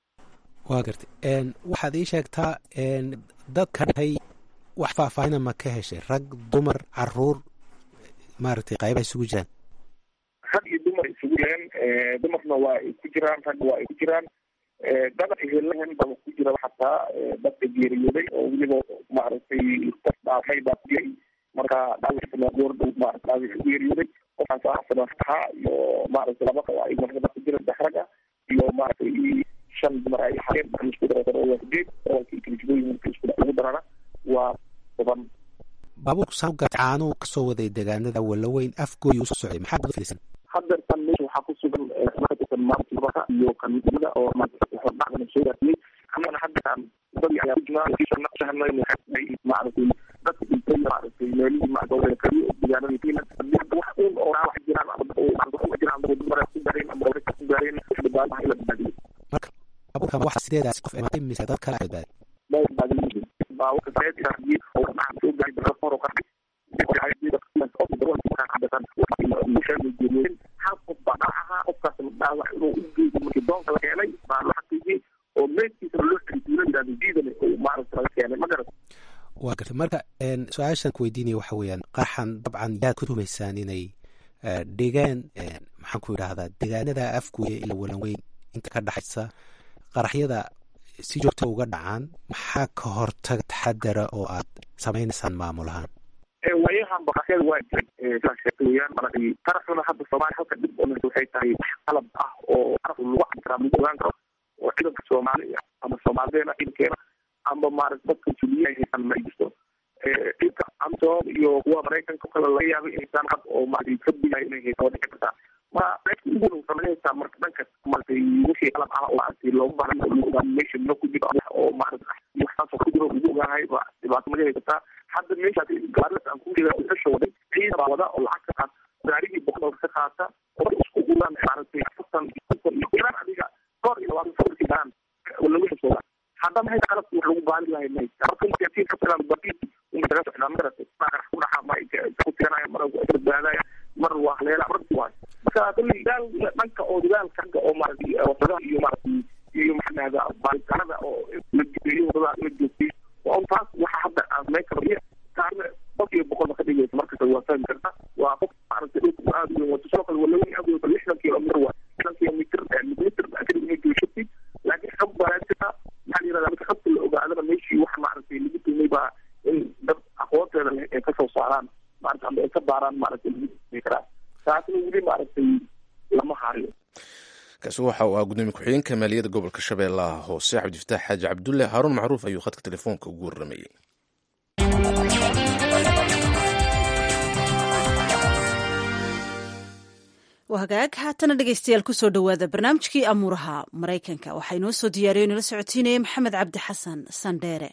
waa gartay waxaad ii sheegtaa dadka dhintay wax faahfaahina ma ka heshay rag dumar caruur maaragtay qaybaha isugu jiraan rag iyo dumar isugu jireen dumarna waa ay ku jiraan ragga waa ay ku jiraan dada ehelahan baba ku jira xataa dadka geeriyooday oo weliba maaragtay qof dhaafay baa ku jiray marka dhaawacna goordhow maarata dhaawac ku geeriyooday qofkaas ahsana ahaa iyo maaragtay laba ay markaba ku jira dex ragga iyo maaragtay shan dumar ay ahaayeen waxay isku dareen waa sideed darawalkii kilijbooyinka isku ugu darana waa toban baabuurku saauga caanuu kasoo waday deegaanada walaweyn afgooy usoo socday maxaa guda filaysan haddeertan meesha waxaa ku sugan katirsan maamulka iyo kanidada oo hordhacdana soo gaarsiiyey annagana haddeertan wadadii ayaa kujirnaa maaragtay dadka dhintay maaragtay meelihii maaragtay kaliya oo deegaanadii kenya haddii hadda wax uun oo dhaawac jiraan ama jiraan dumar ku gaareen ama gabdho ku gaareen badbaadaha ila badbaadiyey marka baabuurkan waxaa sideedaas qof imaatay mise dad kale badbaadi baabuurka sareedkii oo dhaca soo gaaray dara kor oo qarxay hal qof baa dhac ahaa qofkaasna dhaawac inuu u geeyo markii doonka la keenay baa la xaqiijiyey oo meedkiisana loo xiriituula yidhahdo jiidane oo maaragta laga keenay ma garat waa gartay marka su-aashan ku weydiinaya waxa weeyaan qaraxan dabcan yaad ku tumaysaan inay dhigeen maxaan ku idhaahdaa deegaanada afguye ila walanweyn inta ka dhexaysa qaraxyada si joogta uga dhacaan maxaa ka hortaga taxadara oo aad samaynaysaan maamul ahaan waayahan baqasyada waa jiray sidaa sheegtay weyaan maaragtay qaraxuna hadda soomaaliya halka dhib oo waxay tahay wax qalab ah oo qaraf lagu cabdi karaa lagu ogaan karo oo ciidanka soomaaliya ama soomaalideena ciidankeena ama maarata dadka juliya haysan ma jirto ciidka amsom iyo kuwa maraykanka kale laga yaabay inaysan qab oo maaragtay kabilayo inay haysan waa dhici kartaa marka meesha ugu dhow sameynaysaa marka dhanka maaragtay wixii qalab ah oo maaragtay loogu baahan oo lagu ogaan meesha ma ku jiro oo maarata waxaas oo ku jiro lagu ogaanahay ba dhibaato maga haysataa hadda meeshaas gaarada aan ku sheega usasha waday ciidan baa wada oo lacag ka qaata gaarigii boqol ka qaata oo isku uraan maaragtay afartan konton iyo iraan adiga dhowr iyo labaatan safarkii daan lagu xisooda hadda maxay qalabki wax lagu baali lahay may marka masiyaasiin ka filan baqiisi umadaga socdaa magarata qarax ku dhaxa ma ku tiganaya mar badbaadaya mar waa haleela marti waayo marka kulli daal dhanka oo dadaalka ragga oo maaragtay wadadaha iyo maaragtay iyo maxanahda baalitanada oo la geeyo wadada la joogtay waa un taas waxa hadda aan samayn karo taana boqolkiiba boqolba ka dhigaysa markasta waa fahmi karta waa qof maaragtay dhulku aad u weyn wato sidoo kale waa laweyn aad u weyn lixdan kilomitr waa lixdan kilomitr mitr kadib inay jooshatay laakiin xog baa jirta maxaa la yirahdaa marka xogta la ogaadana meeshii wax maaragtay lagu tumay baa in dad aqoonteeda leh ay kasoo saaraan maarata ama ay ka baaraan maaragtay lagu tumay karaa taasna weli maaragtay lama hayo kaasi waxa uu ahaa gudoomiye ku-xigeenka maaliyadda gobolka shabeellaha hoose cabdifataax xaaji cabdulle haaruun macruuf ayuu khadka telefoonka ugu warramayey waa hagaag haatana dhegeystayaal kusoo dhowaada barnaamijkii amuuraha maraykanka waxaa inoo soo diyaariyo inala socotiinaya maxamed cabdi xasan sandheere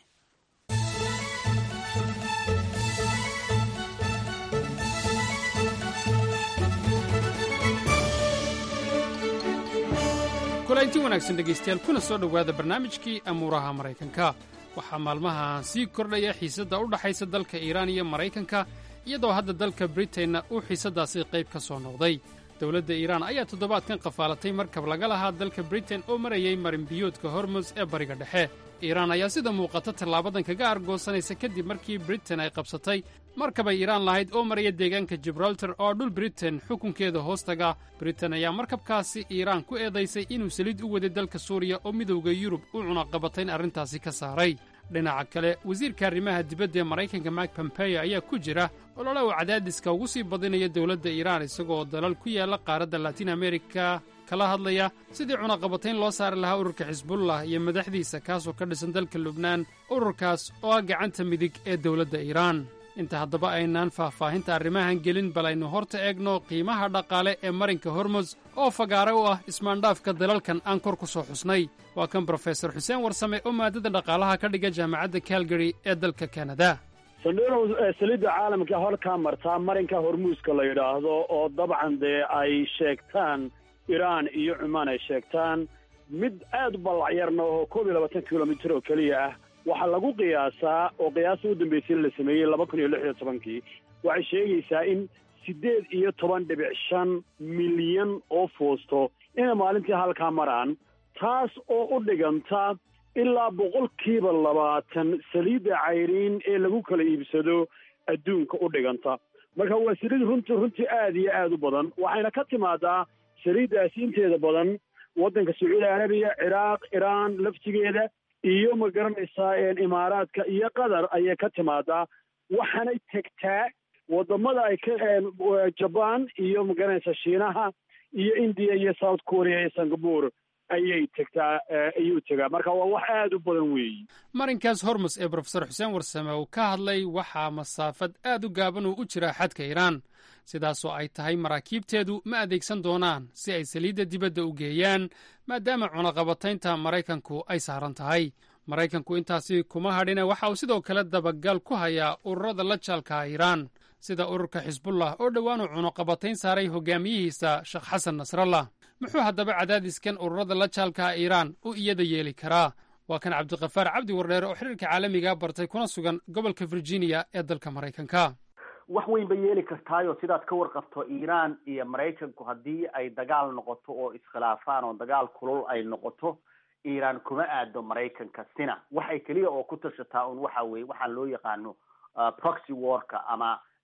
kulanti wanaagsan dhegaystayaal kuna soo dhowaada barnaamijkii amuuraha maraykanka waxaa maalmahan sii kordhaya xiisadda u dhaxaysa dalka iiraan iyo maraykanka iyadoo hadda dalka britainna uu xiisaddaasi qayb ka soo noqday dowladda iiraan ayaa toddobaadkan qafaalatay markab laga lahaa dalka britain oo marayay marinbiyoodka hormus ee bariga dhexe iiraan ayaa sida muuqata tallaabadan kaga argoosanaysa kadib markii britain ay qabsatay markabay iiraan lahayd oo maraya deegaanka gibraltar oo dhul britain xukunkeeda hoostaga britain ayaa markabkaasi iiraan ku eedaysay inuu saliid u waday dalka suuriya oo midowda yurub u cunaqabatayn arrintaasi ka saaray dhinaca kale wasiirka arrimaha dibadda ee maraykanka mak pompeyo ayaa ku jira olole uu cadaadiska ugu sii badinaya dowladda iiraan isagoo dalal ku yaalla qaaradda latin amerika kala hadlaya sidii cunaqabatayn loo saari lahaa ururka xisbullah iyo madaxdiisa kaasoo ka dhisan dalka lubnaan ururkaas oo ah gacanta midig ee dowladda iiraan inta haddaba aynaan faahfaahinta arrimahan gelin bal aynu horta eegno qiimaha dhaqaale ee marinka hormos oo fagaare u ah ismaandhaafka dalalkan aan kor ku soo xusnay waa kan brofesor xuseen warsame oo maadada dhaqaalaha ka dhiga jaamacadda calgary ee dalka kanada saldhirow saliidda caalamka halkaa martaa marinka hormuuska la yidhaahdo oo dabcan dee ay sheegtaan iraan iyo cumaan ay sheegtaan mid aad u ballacyarna oo koob iyo labaatan kilomitir oo keliya ah waxaa lagu qiyaasaa oo qiyaasta u dambaysay la sameeyey laba kun iyo lix iyo tobankii waxay sheegaysaa in siddeed iyo toban dhibic shan milyan oo foosto inay maalintii halkaa maraan taas oo u dhiganta ilaa boqolkiiba labaatan saliidda cayriin ee lagu kala iibsado adduunka u dhiganta marka waa saliid runtii runtii aad iyo aad u badan waxayna ka timaadaa saliiddaasi inteeda badan waddanka sacuudi arabiya ciraaq iraan laftigeeda iyo ma garanaysaa imaaraadka iyo qatar ayay ka timaadaa waxaanay tegtaa wadamada ay ka jabaan iyo ma garanaysaa shiinaha iyo indiya iyo south korea iyo singapore ayay tegtaa ayuu tegaa marka waa wax aad u badan weeyi marinkaas hormus ee brofesor xuseen warsame uu ka hadlay waxaa masaafad aad u gaaban uu u jiraa xadka iiraan sidaasoo ay tahay maraakiibteedu ma adeegsan doonaan si ay saliidda dibadda u geeyaan maadaama cunaqabataynta maraykanku ay saaran tahay maraykanku intaasi kuma hadhina waxa uu sidoo kale dabagal ku hayaa ururada la jaalka iiraan sida ururka xisbullah oo dhowaanuu cunaqabatayn saaray hogaamiyihiisa sheekh xasan nasrallah muxuu haddaba cadaadiskan ururada la jaalka iiraan u iyada yeeli karaa waa kan cabdiqafaar cabdi wardheere oo xiriirka caalamiga bartay kuna sugan gobolka virginia ee dalka maraykanka wax weyn bay yeeli kartaayo sidaad ka warqabto iiraan iyo maraykanku haddii ay dagaal noqoto oo iskhilaafaan oo dagaal kulul ay noqoto iiraan kuma aado maraykanka sina waxay keliya oo ku tashataa un waxa weye waxaan loo yaqaano proxy warka ama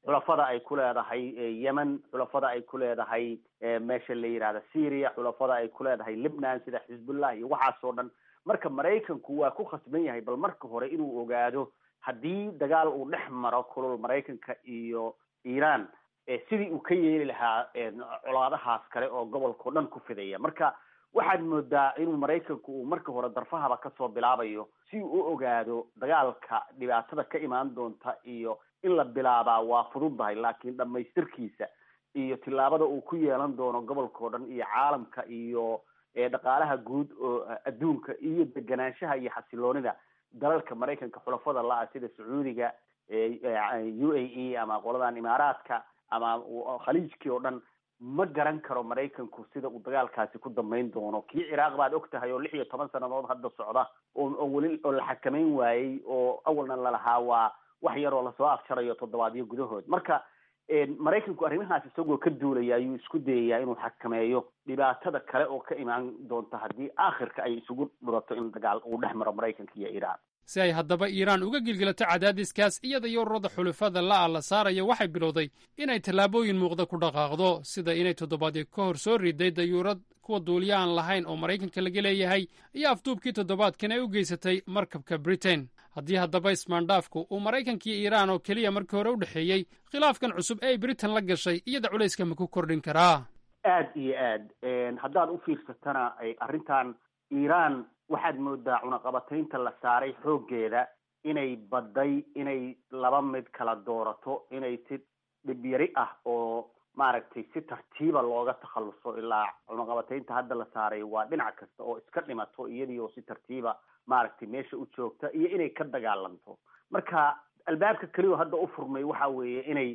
xulafada ay ku leedahay yemen xulafada ay ku leedahay meesha la yidhahda syria xulafada ay ku leedahay libnan sida xisbullah iyo waxaasoo dhan marka maraykanku waa ku khasban yahay bal marka hore inuu ogaado haddii dagaal uu dhex maro kulul maraykanka iyo iran sidii uu ka yeeli lahaa colaadahaas kale oo gobolkao dhan ku fidaya marka waxaad moodaa inuu maraykanku uu marka hore darfahaba kasoo bilaabayo si uu u ogaado dagaalka dhibaatada ka imaan doonta iyo in la bilaabaa waa fududdahay laakiin dhamaystirkiisa iyo tillaabada uu ku yeelan doono gobolkao dhan iyo caalamka iyo dhaqaalaha guud oo adduunka iyo deganaanshaha iyo xasiloonida dalalka maraykanka xulafada la-a sida sacuudiga u a e ama qoladan imaaraadka ama khaliijkii oo dhan ma garan karo maraykanku sida uu dagaalkaasi ku dambeyn doono kii ciraaq baad og tahay oo lix iyo toban sannadood hadda socda oo weli oo la xakameyn waayey oo awalna lalahaa waa wax yaroo lasoo afjarayo toddobaadyo gudahood marka maraykanku arrimahaas isagoo ka duulaya ayuu isku dayayaa inuu xakameeyo dhibaatada kale oo ka imaan doonta haddii aakhirka ay isugu dhurato in dagaal uu dhex maro maraykanka iyo iiraan si ay haddaba iiraan uga gilgilato cadaadiskaas iyada iyo ururada xulufada la'a la saaraya waxay bilowday inay tallaabooyin muuqda ku dhaqaaqdo sida inay toddobaadyo ka hor soo riday dayuurad kuwa duuliya aan lahayn oo maraykanka laga leeyahay iyo afduubkii toddobaadkan ay u geysatay markabka britain haddii haddaba ismaandhaafku uu maraykankiiyo iiraan oo keliya markii hore u dhexeeyey khilaafkan cusub ee ay britain la gashay iyada culayska ma ku kordhin karaa aad iyo aad haddaad u fiirsatana arrintan iiraan waxaad moodaa cunaqabataynta la saaray xooggeeda inay badday inay laba mid kala doorato inay si dhibyari ah oo maaragtay si tartiiba looga takhaluso ilaa cunaqabataynta hadda la saaray waa dhinac kasta oo iska dhimato iyadii oo si tartiiba maaragtay meesha u joogta iyo inay ka dagaalanto marka albaabka keliyo hadda u furmay waxa weeye inay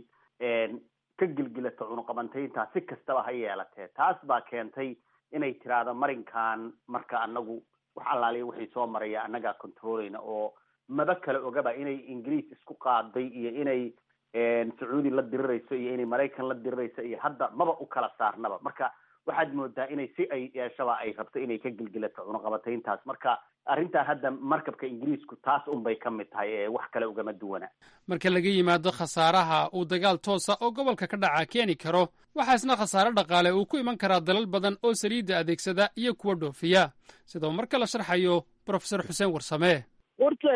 ka gilgilato cunaqabateynta si kastaba ha yeelatee taas baa keentay inay tiraahdo marinkan marka anagu wax allaaliya wixii soo maraya annagaa controleyna oo maba kale ogaba inay ingiriis isku qaaday iyo inay sacuudi la dirirayso iyo inay maraykan la dirirayso iyo hadda maba u kala saarnaba marka waxaad moodaa inay si ay yeeshaba ay rabto inay ka gilgilato cunaqabateyntaas marka arrintan hadda markabka ingiriisku taas unbay ka mid tahay ee wax kale ugama duwana marka laga yimaado khasaaraha uu dagaal toosa oo gobolka ka dhaca keeni karo waxaasna khasaare dhaqaale uu ku iman karaa dalal badan oo saliidda adeegsada iyo kuwa dhoofiya sidoo marka la sharxayo brofesor xuseen warsame horta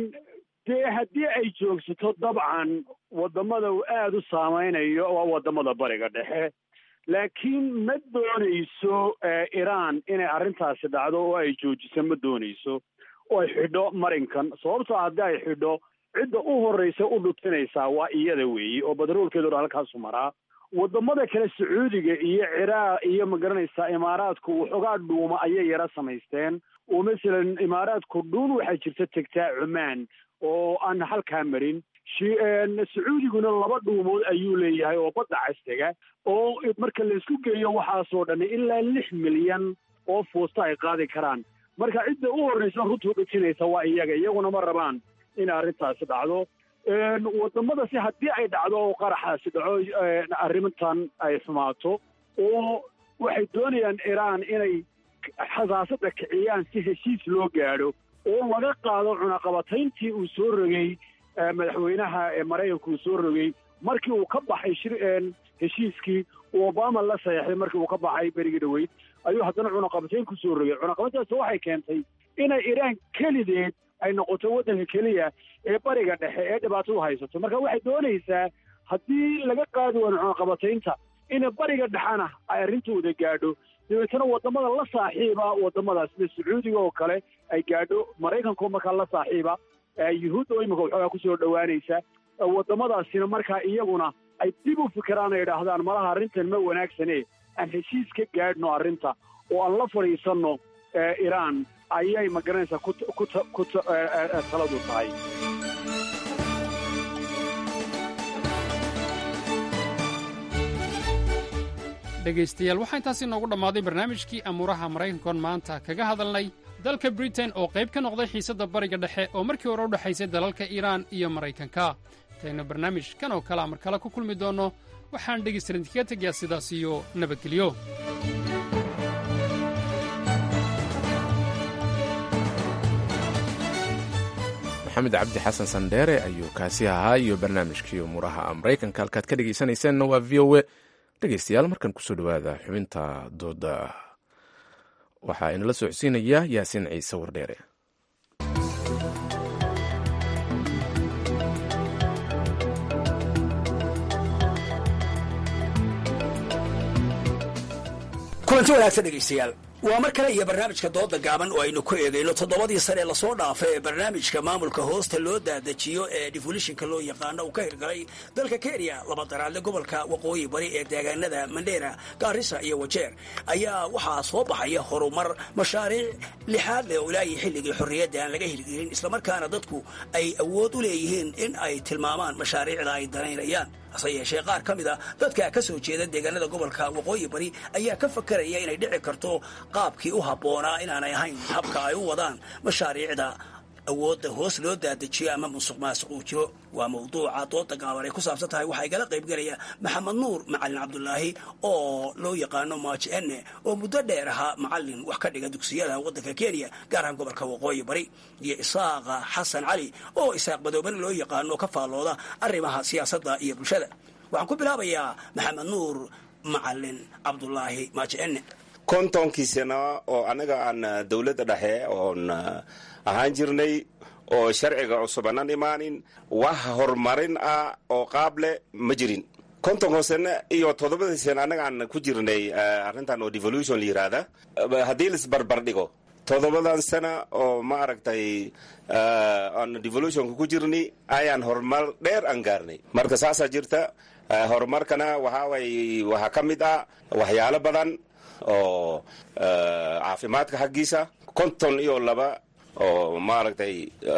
dee haddii ay joogsato dabcan waddamada uu aada u saameynayo waa waddamada bariga dhexe laakiin ma doonayso iran inay arrintaasi dhacdo oo ay joojiso ma doonayso oo ay xidho marinkan sababtoo haddii ay xidho cidda u horreysa u dhutinaysaa waa iyada weeye oo batroolkeedu halkaasu maraa waddamada kale sacuudiga iyo ciraaq iyo magaranaysaa imaaraadku waxoogaa dhuuma ayay yara samaysteen oo masalan imaaraadku dhuun waxaa jirta tegtaa cumaan oo aan halkaa marin sacuudiguna laba dhuumood ayuu leeyahay oo badda castega oo marka laisku geeyo waxaasoo dhan ilaa lix milyan oo foosta ay qaadi karaan marka cidda u horreysa runtuu dhatinaysa waa iyaga iyaguna ma rabaan in arrintaasi dhacdo waddamadasi haddii ay dhacdo oo qaraxaasi dhaco arrintan ay xumaato oo waxay doonayaan iiraan inay xasaasada kiciyaan si heshiis loo gaadho oo laga qaado cunaqabatayntii uu soo rogay madaxweynaha maraykanka uu soo rogay markii uu ka baxay shir heshiiskii uu obama la saxeexday markii uu ka baxay berigii dhaweyd ayuu haddana cunaqabatayn ku soo rogay cunaqabatayntaas waxay keentay inay iiraan kelideed ay noqoto waddanka keliya ee bariga dhexe ee dhibaatadu haysato marka waxay doonaysaa haddii laga qaadi waayo cunaqabataynta ina bariga dhexena ay arrintooda gaadho dabeetana waddamada la saaxiiba waddamadaas sida sacuudiga oo kale ay gaadho maraykanko markaa la saaxiiba yuhuudda oo imika waxoogaa kusoo dhowaanaysa waddamadaasina markaa iyaguna ay dib u fikiraan ay idhaahdaan malaha arrintan ma wanaagsane aan heshiis ka gaadhno arrinta oo aan la fadhiisanno iiraan ayay magaranaysaa ku ku ku taladu tahay dhegaystayaal waxaa intaasi noogu dhammaaday barnaamijkii amuuraha maraykankoon maanta kaga hadalnay dalka britain oo qayb ka noqday xiisadda bariga dhexe oo markii hore u dhexaysay dalalka iiraan iyo maraykanka intaynu barnaamij kan oo kale amar kale ku kulmi doonno waxaan dhegaystalan idinkaga tegayaa sidaas iyo nabadgelyo maxamed cabdi xasan sandheere ayuu kaasi ahaa iyo barnaamijkii umuuraha maraykanka halkaad ka dhegeysanayseena waa v o e dhegeystayaal markan kusoo dhawaada xubinta dooda waxaa inala socodsiinaya yaasiin ciise wardheere kulanti wanaagsan dhegaystayaal waa mar kale iyo barnaamijka dooda gaaban oo aynu ku eegayno toddobadii sane lasoo dhaafay ee barnaamijka maamulka hoosta loo daadajiyo ee defolishinka loo yaqaano uu ka hirgalay dalka kenya laba daraadle gobolka waqooyi bari ee deegaanada mandheera gaarisa iyo wajeer ayaa waxaa soo baxaya horumar mashaariic lixaad leh oo ilaahi xilligii xorriyadda aan laga hirgelin islamarkaana dadku ay awood u leeyihiin in ay tilmaamaan mashaariicda ay danaynayaan hase yeeshee qaar ka mid a dadka ka soo jeeda deegaanada gobolka waqooyi bari ayaa ka fakaraya inay dhici karto qaabkii u habboonaa inaanay ahayn habka ay u wadaan mashaariicda awoodda hoos loo daadajiyo ama musuq maasuq uu jiro waa mawduuca dooda gaaban ay ku saabsan tahay waxaa igala qaybgelaya maxamed nuur macalin cabdulaahi oo loo yaqaano maaji ene oo muddo dheer ahaa macalin wax ka dhiga dugsiyada waddanka kenya gaar ahaan gobolka waqooyi bari iyo isaaqa xasan cali oo isaaq madoobana loo yaqaano ka faallooda arrimaha siyaasadda iyo bulshada waxaan ku bilaabayaa maxamed nuur macalin cabdulaahi maaji ene kontonkii sano oo annaga aan dowladda dhexe oon ahaan jirnay oo sharciga cusubanan imaanin wax horumarin ah oo qaab leh ma jirin kontonko sano iyo toddobadii sano annaga aan ku jirnay arrintan oo devolution la yiraahda haddii laisbarbar dhigo toddobadan sana oo ma aragtay aan devolutionka ku jirnay ayaan horumar dheer aan gaarnay marka saasaa jirta horumarkana waxaa way waxaa ka mid ah waxyaalo badan oo caafimaadka xaggiisa konton iyo laba oo maaragtay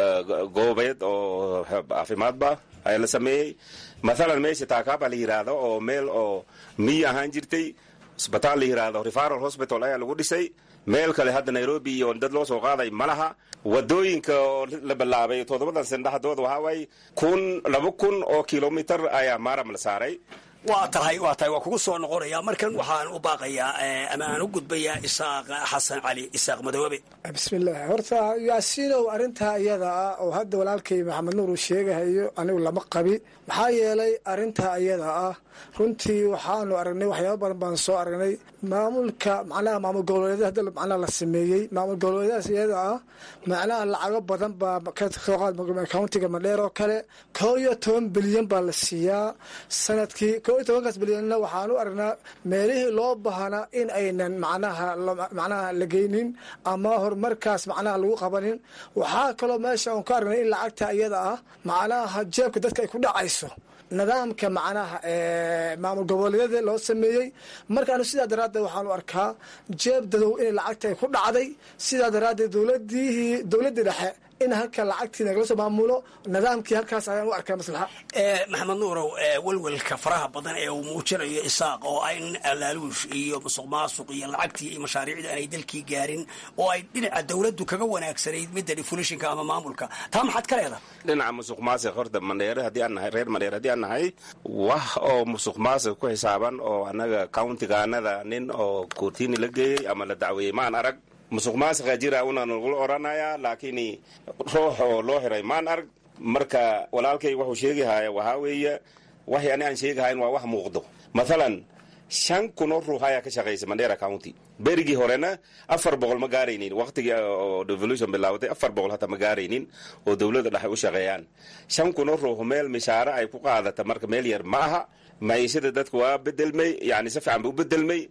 goobeed oo caafimaadba ayaa la sameeyey mathalan meesha taakaaba la yidhaahdo oo meel oo miyi ahaan jirtay isbitaal la yidhaahdo referal hospital ayaa lagu dhisay meel kale hadda nairobi iyo dad loo soo qaaday ma laha wadooyinka oo la bilaabay toddobadan sana dhexdooda waxaa waaye kun laba kun oo kilomitar ayaa maaram la saaray waa tahay waa tahay waa kugu soo noqonaya markan waxaan u baaqayaa ama aan u gudbayaa isaaq xasan cali isaaq madoobe bismillaah horta yaasiinow arrintaa iyada ah oo hadda walaalkay maxamed nuur uu sheegahayo anigu lama qabi maxaa yeelay arrintaa iyada ah runtii waxaanu aragnay waxyaaba badan baan soo aragnay maamulka macnaha maamul goboleedyada hadda macnaha la sameeyey maamul goboleedyadaas iyada ah macnaha lacago badan baa kasoo qaad countiga madheer oo kale koo iyo toban bilyan baa la siiyaa sanadkii koo iyo tobankaas bilyanna waxaan u aragnaa meelihii loo baahnaa in aynan macnaha macnaha la geynin ama horumarkaas macnaha lagu qabanin waxaa kaloo meesha aan ka aragnay in lacagta iyada ah macnaha jeebka dadka ay ku dhacayso nidaamka macnaha maamul goboleedyada loo sameeyey markaanu sidaa daraaddeed waxaanu arkaa jeeb dadow inay lacagta ay ku dhacday sidaa daraaddeed dowladihii dowladdii dhexe in halka lacagtii nagala soo maamulo nidaamkii halkaas ayaan u arkaa maslaxa maxamed nuurow welwelka faraha badan ee uu muujinayo isaaq oo in laaluush iyo musuq maasuq iyo lacagtii iyo mashaariicda aanay dalkii gaarin oo ay dhinaca dowladdu kaga wanaagsanayd midda defolishinka ama maamulka taa maxaad ka leedahay dhinaca musuq maasiq horta mandheere haddii aan nahay reer mandheere haddii aan nahay wax oo musuq maasiq ku xisaaban oo annaga countigaanada nin oo koortiini la geeyey ama la dacweeyey maan arag musuq maasiqa jira una nagula odhanayaa laakiin ruux oo loo xiray maan arg marka walaalkay wuxuu sheegahaya waxaa weeye waxay ani aan sheegahayn waa wax muuqdo mathalan shan kun oo ruux ayaa ka shaqaysa mandera county berigii horena afar boqol ma gaaraynin waqtigii oo devolution bilaabatay afar boqol hata ma gaaraynin oo dowladda dhexe u shaqeeyaan shan kun oo ruux meel mishaare ay ku qaadata marka meel yar ma aha maciishada dadku waa bedelmay yani si fiican ba u bedelmay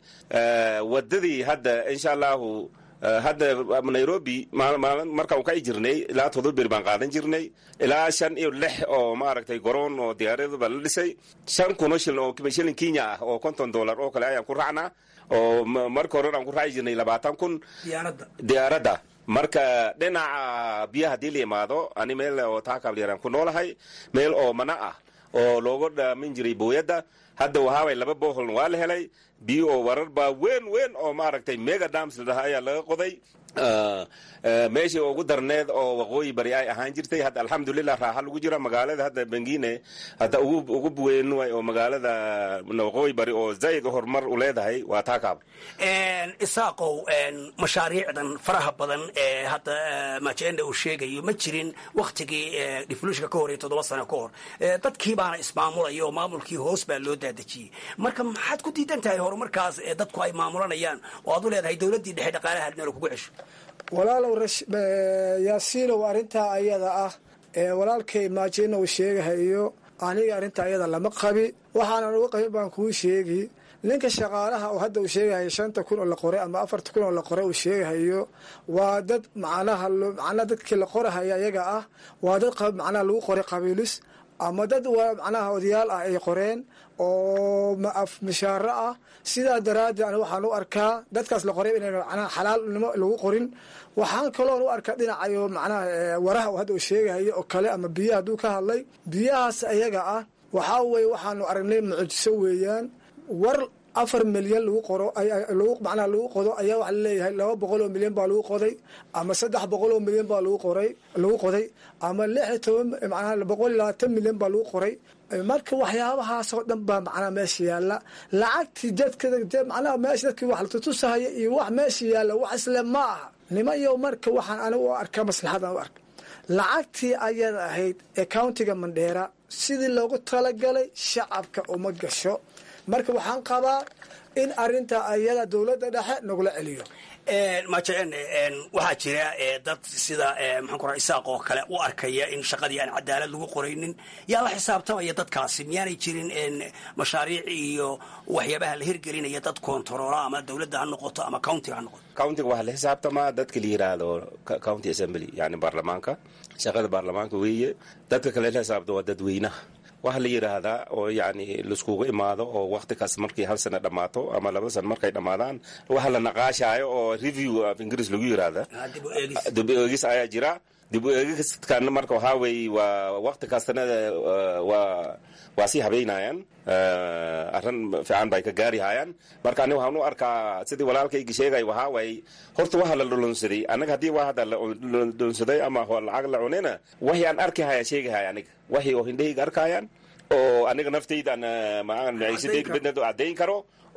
wadadii hadda insha allahu hadda nairobi markaan ka jirnay ilaa todoba beri baan qaadan jirnay ilaa shan iyo lix oo maaragtay garoon oo diyaaraduba la dhisay shan kun oo shilin oo shilin kenya ah oo konton dollar oo kale ayaan ku raacnaa oo marka hore aan ku raaci jirnay labaatan kun diyaaradda marka dhinaca biyaha haddii la yimaado ani meel oo taakaablyaraan ku noolahay meel oo mana ah oo looga dhaamin jiray booyadda hadda waxaaway laba boholn waa la helay biyo oo warar baa weyn weyn oo maaragtay mega dams la dhaha ayaa laga qoday meeshii ugu darneed oo waqooyi bari ay ahaan jirtay hadda alxamdulilah raaxa lagu jira magaalada hadda bengine hadda ugu weyn oo magaalada waqooyi bari oo zaid horumar u leedahay waa taakaab isaaqow mashaariicdan faraha badan ee hadda majenda uu sheegayo ma jirin waktigii diflushka ka hor iyo toddoba sano ka hor dadkii baana ismaamulaya oo maamulkii hoos baa loo daadejiyey marka maxaad ku diidan tahay horumarkaas ee dadku ay maamulanayaan oo aad u leedahay dowladdii dhexe dhaqaalaha adnala kugu cesho walaalow yaasiinow arrintaa ayada ah ee walaalkay maajina uu sheegahayo aniga arrintaa ayada lama qabi waxaanan uga qabin baan kuu sheegi ninka shaqaalaha oo hadda uu sheegahayo shanta kun oo la qoray ama afarta kun oo la qoray uu sheegahayo waa dad macnaha macnaha dadkii la qorahaya ayaga ah waa dad macnaha lagu qoray qabiilis ama dad macnaha odayaal ah ay qoreen oo mishaaro ah sidaa daraaddeed ani waxaan u arkaa dadkaas la qoray inayna macnaha xalaalnimo lagu qorin waxaan kaloon u arkaa dhinacayo macnaha waraha uu hadda uu sheegahayo oo kale ama biyaha hadduu ka hadlay biyahaas ayaga ah waxaa weeye waxaanu aragnay mucjiso weeyaan war afar milyan lagu qoro macnaha lagu qodo ayaa waxa laleeyahay laba boqol oo milyan baa lagu qoday ama saddex boqol oo milyan baa lagu qoray lagu qoday ama lix iyo toban macnaha boqol iyo labaatan milyan baa lagu qoray marka waxyaabahaasoo dhan baa macnaha meesha yaalla lacagtii dadka macnaha meesha dadkii wax la tutusahaya iyo wax meesha yaalla wax isle ma aha nimayo marka waxaan anigu u arkaa maslaxadan u arka lacagtii ayada ahayd ee countiga mandheera sidii loogu talagalay shacabka uma gasho marka waxaan qabaa in arinta ayada dowladda dhexe nagula celiyo majeen waxaa jira dad sida maxaan ku raa isaaq oo kale u arkaya in shaqadii aan cadaalad lagu qoraynin yaa la xisaabtamaya dadkaasi miyaanay jirin mashaariic iyo waxyaabaha la hirgelinaya dad kontaroola ama dowladda ha noqoto ama countiga ha noqoto countiga waxaa la xisaabtamaa dadka la yiraahdo county assembly yani baarlamaanka shaqada baarlamaanka weeye dadka kale la xisaabta waa dadweynaha waxa la yidhaahdaa oo yani laiskugu imaado oo wakti kas markii hal sana dhammaato ama laba sana markay dhammaadaan waxa la naqaashaayo oo review af ingiriis lagu yidhaahda dib u eegis ayaa jira dib u eegiskan marka waxaa weeye waa wakti kastana waa waa sii habeynayaan arrin fiican bay ka gaarihayaan marka ani waxaan u arkaa sidii walaalkaygi sheegay waxaa waaye horta waxa la dhulunsaday anaga haddii waa hadda la dhulunsaday ama lacag la cunina waxii aan arki haya sheegahaya aniga waxii oo hindhahayga arkayaan oo aniga naftayda maciisadayda midnad caddayn karo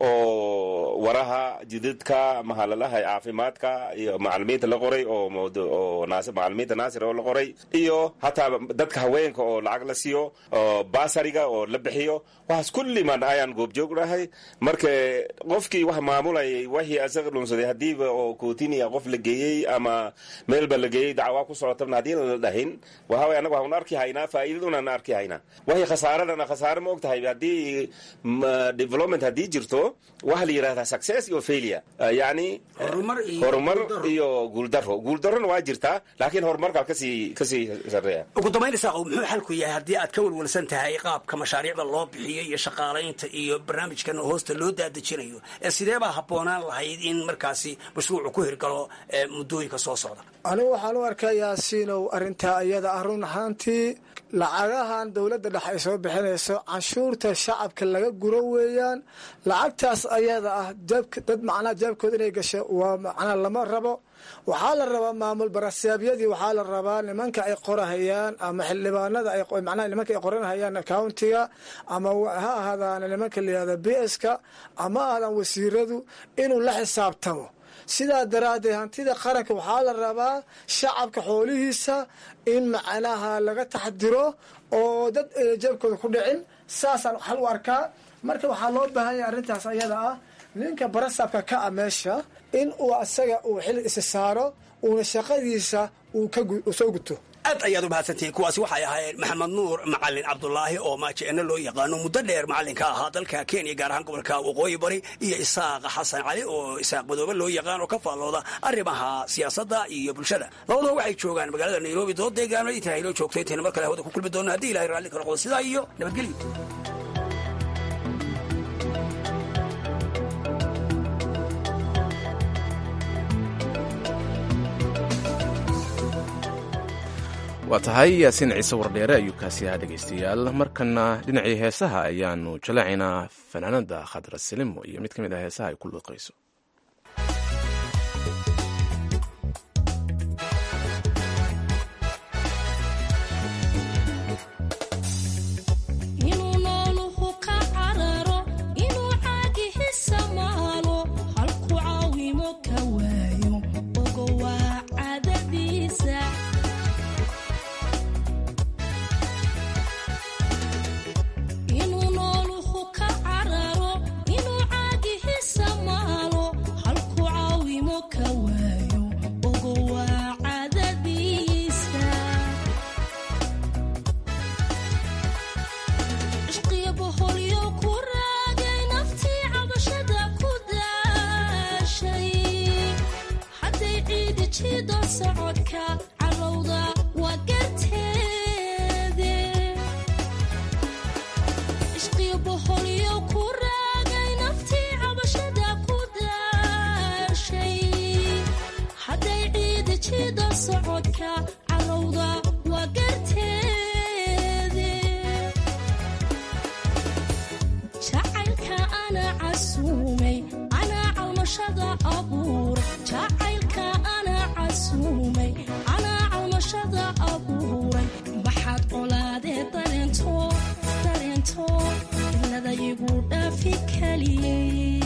oo waraha jidadka mahalalaha caafimaadka iyo macalimiinta la qoray oo macalimiinta naasir oo la qoray iyo hataa dadka haweenka oo lacag la siiyo oo basariga oo la bixiyo waxaas kulliman ayaan goobjoognahay marka qofkii wax maamulayay waxii asaga dhunsaday hadiiba oo kootiniya qof la geeyey ama meelba la geeyey dacwaa ku socotabna haddii la dhahin waxa way anaga waxaan arki haynaa faa'iidadunaan arki haynaa waxii khasaaradana khasaare ma og tahay haddii development haddii jirto waxaa la yidhahdaa success iyo failure yani horumar iyo guuldaro guuldarona waa jirtaa laakiin horumarka kasii kasii sareeya ugu dambayn isaaqow muxuu xalku yahay haddii aad ka welwelsan tahay qaabka mashaariicda loo bixiyo iyo shaqaalaynta iyo barnaamijkan hoosta loo daadejinayo ee sidee baa habboonaan lahayd in markaasi mashruucu ku hirgalo muddooyinka soo socda anigu waxaan u arkaa yaasiinow arrintaa iyada ah run ahaantii lacagahan dowladda dhexe ay soo bixinayso canshuurta shacabka laga guro weeyaan lacagtaas ayada ah dad macnaha jeebkooda inay gasho waa macnaha lama rabo waxaa la rabaa maamul barasaabyadii waxaa la rabaa nimanka ay qorahayaan ama xildhibaanada macnaha nimanka ay qoranhayaan countiga ama ha ahaadaan nimanka layihahda b s ka ama ahaadaan wasiiradu inuu la xisaabtamo sidaa daraaddeed hantida qaranka waxaa la rabaa shacabka xoolihiisa in macnaha laga taxdiro oo dad jeebkooda ku dhicin saasaan xal u arkaa marka waxaa loo baahan yahay arrintaas ayada ah ninka barasaabka ka a meesha in uu asaga uu xil isa saaro uuna shaqadiisa uu soo guto aad ayaad u mahadsantihiin kuwaasi waxay ahaayeen maxamed nuur macalin cabdulaahi oo maajeeno loo yaqaano muddo dheer macallinka ahaa dalka kenya gaar ahaan gobolka waqooyi bari iyo isaaqa xasan cali oo isaaq madoobe loo yaqaan oo ka faallooda arrimaha siyaasadda iyo bulshada labadaba waxay joogaan magaalada nairobi dood deegaano intaa inoo joogto intayna mar kale hawada ku kulmi doonno haddii ilahay raalli ka noqdo sidaa iyo nabadgelyo waa tahay yaasiin ciise wardheere ayuu kaasi ahaa dhegaystayaal markana dhinacii heesaha ayaanu jaleecaynaa fanaanada khadra silimo iyo mid ka mid ah heesaha ay ku luuqayso casuumay anaa calmashada abuur jacaylka anaa casuumay anaa calmashada abuuray maxaad colaadee dareento dareento ilada igu dhaafi kaliyey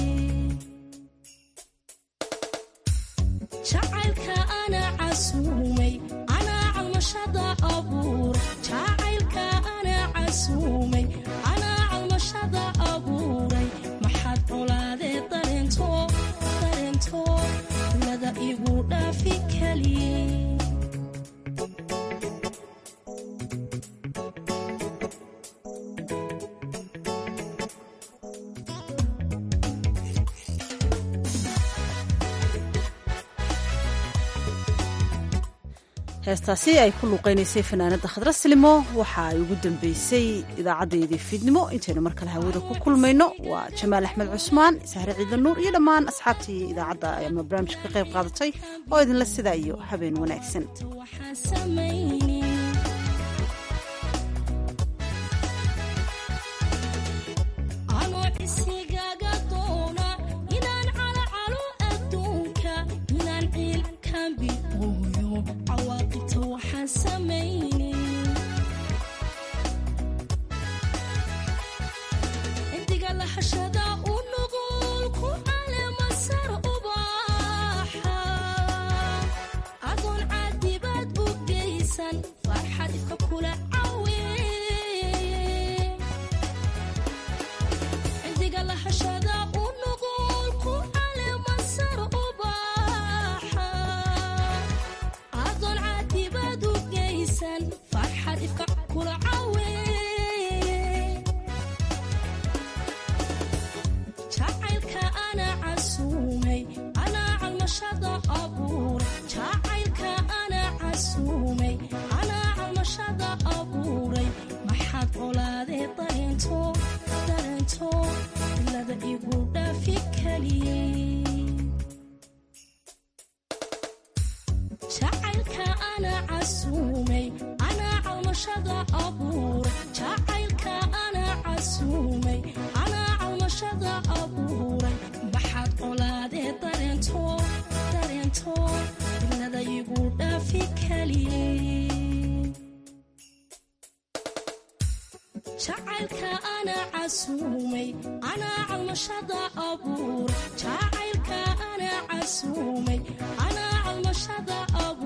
jacaylka anaa casuumay anaa calmashada abuur jacaylka anaa casuumay anaa calmashada abuuray maxaad colaadee dareento dareento ilada igu dhaafi kaliyey heestaasi ay ku luuqaynaysay fanaanada khadra silimo waxa ay ugu dambeysay idaacadeedii fiidnimo intaynu mar kale hawada ku kulmayno waa jamaal axmed cusmaan sahre ciidan nuur iyo dhammaan asxaabtii idaacadda ama barnaamijka ka qayb qaadatay oo idinla sidaa iyo habeen wanaagsan anoo isigaaga doona inaan calacalo adduunka inaan ciilkan bidooyo cawaaqibta waxaan samayni indiga lahashada u nugul ku caleemasar ubaaxa adoon caadibaad u geysan farxad ifka kula cawe indiga lahashada u nugul ku caleemasar ubaaxa adoon caadibaad u geysan farxad ifka kula cawe jacaylka anaa casuumay anaa calmashada abuur jacaylka anaa casuumay anaa calmashada abuuray maxaad colaadee dareento dareento ilada igu dhaafi kaliyey jacaylka anaa casuumay anaa calmashada abuur jacaylka anaa casuumay anaa calmashada abuuray maxaad colaadee dareento dareento ilada igu dhaafi kaliyey jacaylka anaa casuumay anaa calmashada abuur jacaylka anaa casuumay anaa calmashada abuur